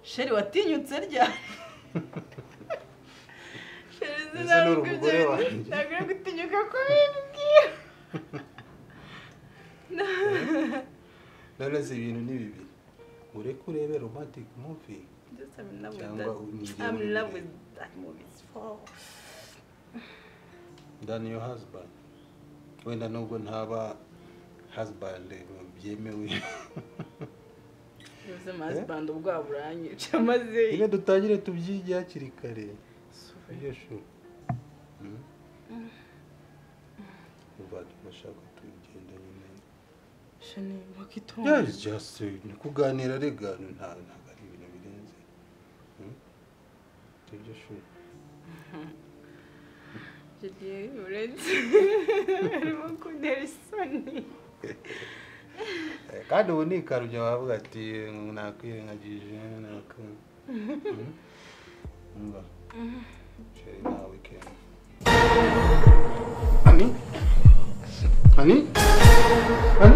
Sheri watinyutse ryari? Sheri Ese ni sinabwo umugore ibyo wanjye. bintu. Ntabwo uri gutinyuka kubimbwira. Na- None se ibintu ni bibiri. Ureke urebe romantic movie Just I'm in love with Cyangwa that. unigere I'm in love urebe. with that movie. It's for than your husband. Wenda nubwo ntaba husband byemewe. Yuzuye husband ubwabo uranyica maze. Reka dutangire tubyige hakiri kare. Iyo sure. Hmm? Kuva turashaka tugenda nyine. Shani mwakitonda. Yeah, it's just uh, ni kuganira rega ni nta ntabwo ari ibintu birenze Hmm? ibyo shuri Julie uretse. Arimo kuntera isoni. Eh, kandi ubu ni ikarujya wavuga ati eh, nakwirengagije nako Hmm? Umva, sheri nta weekend ani ani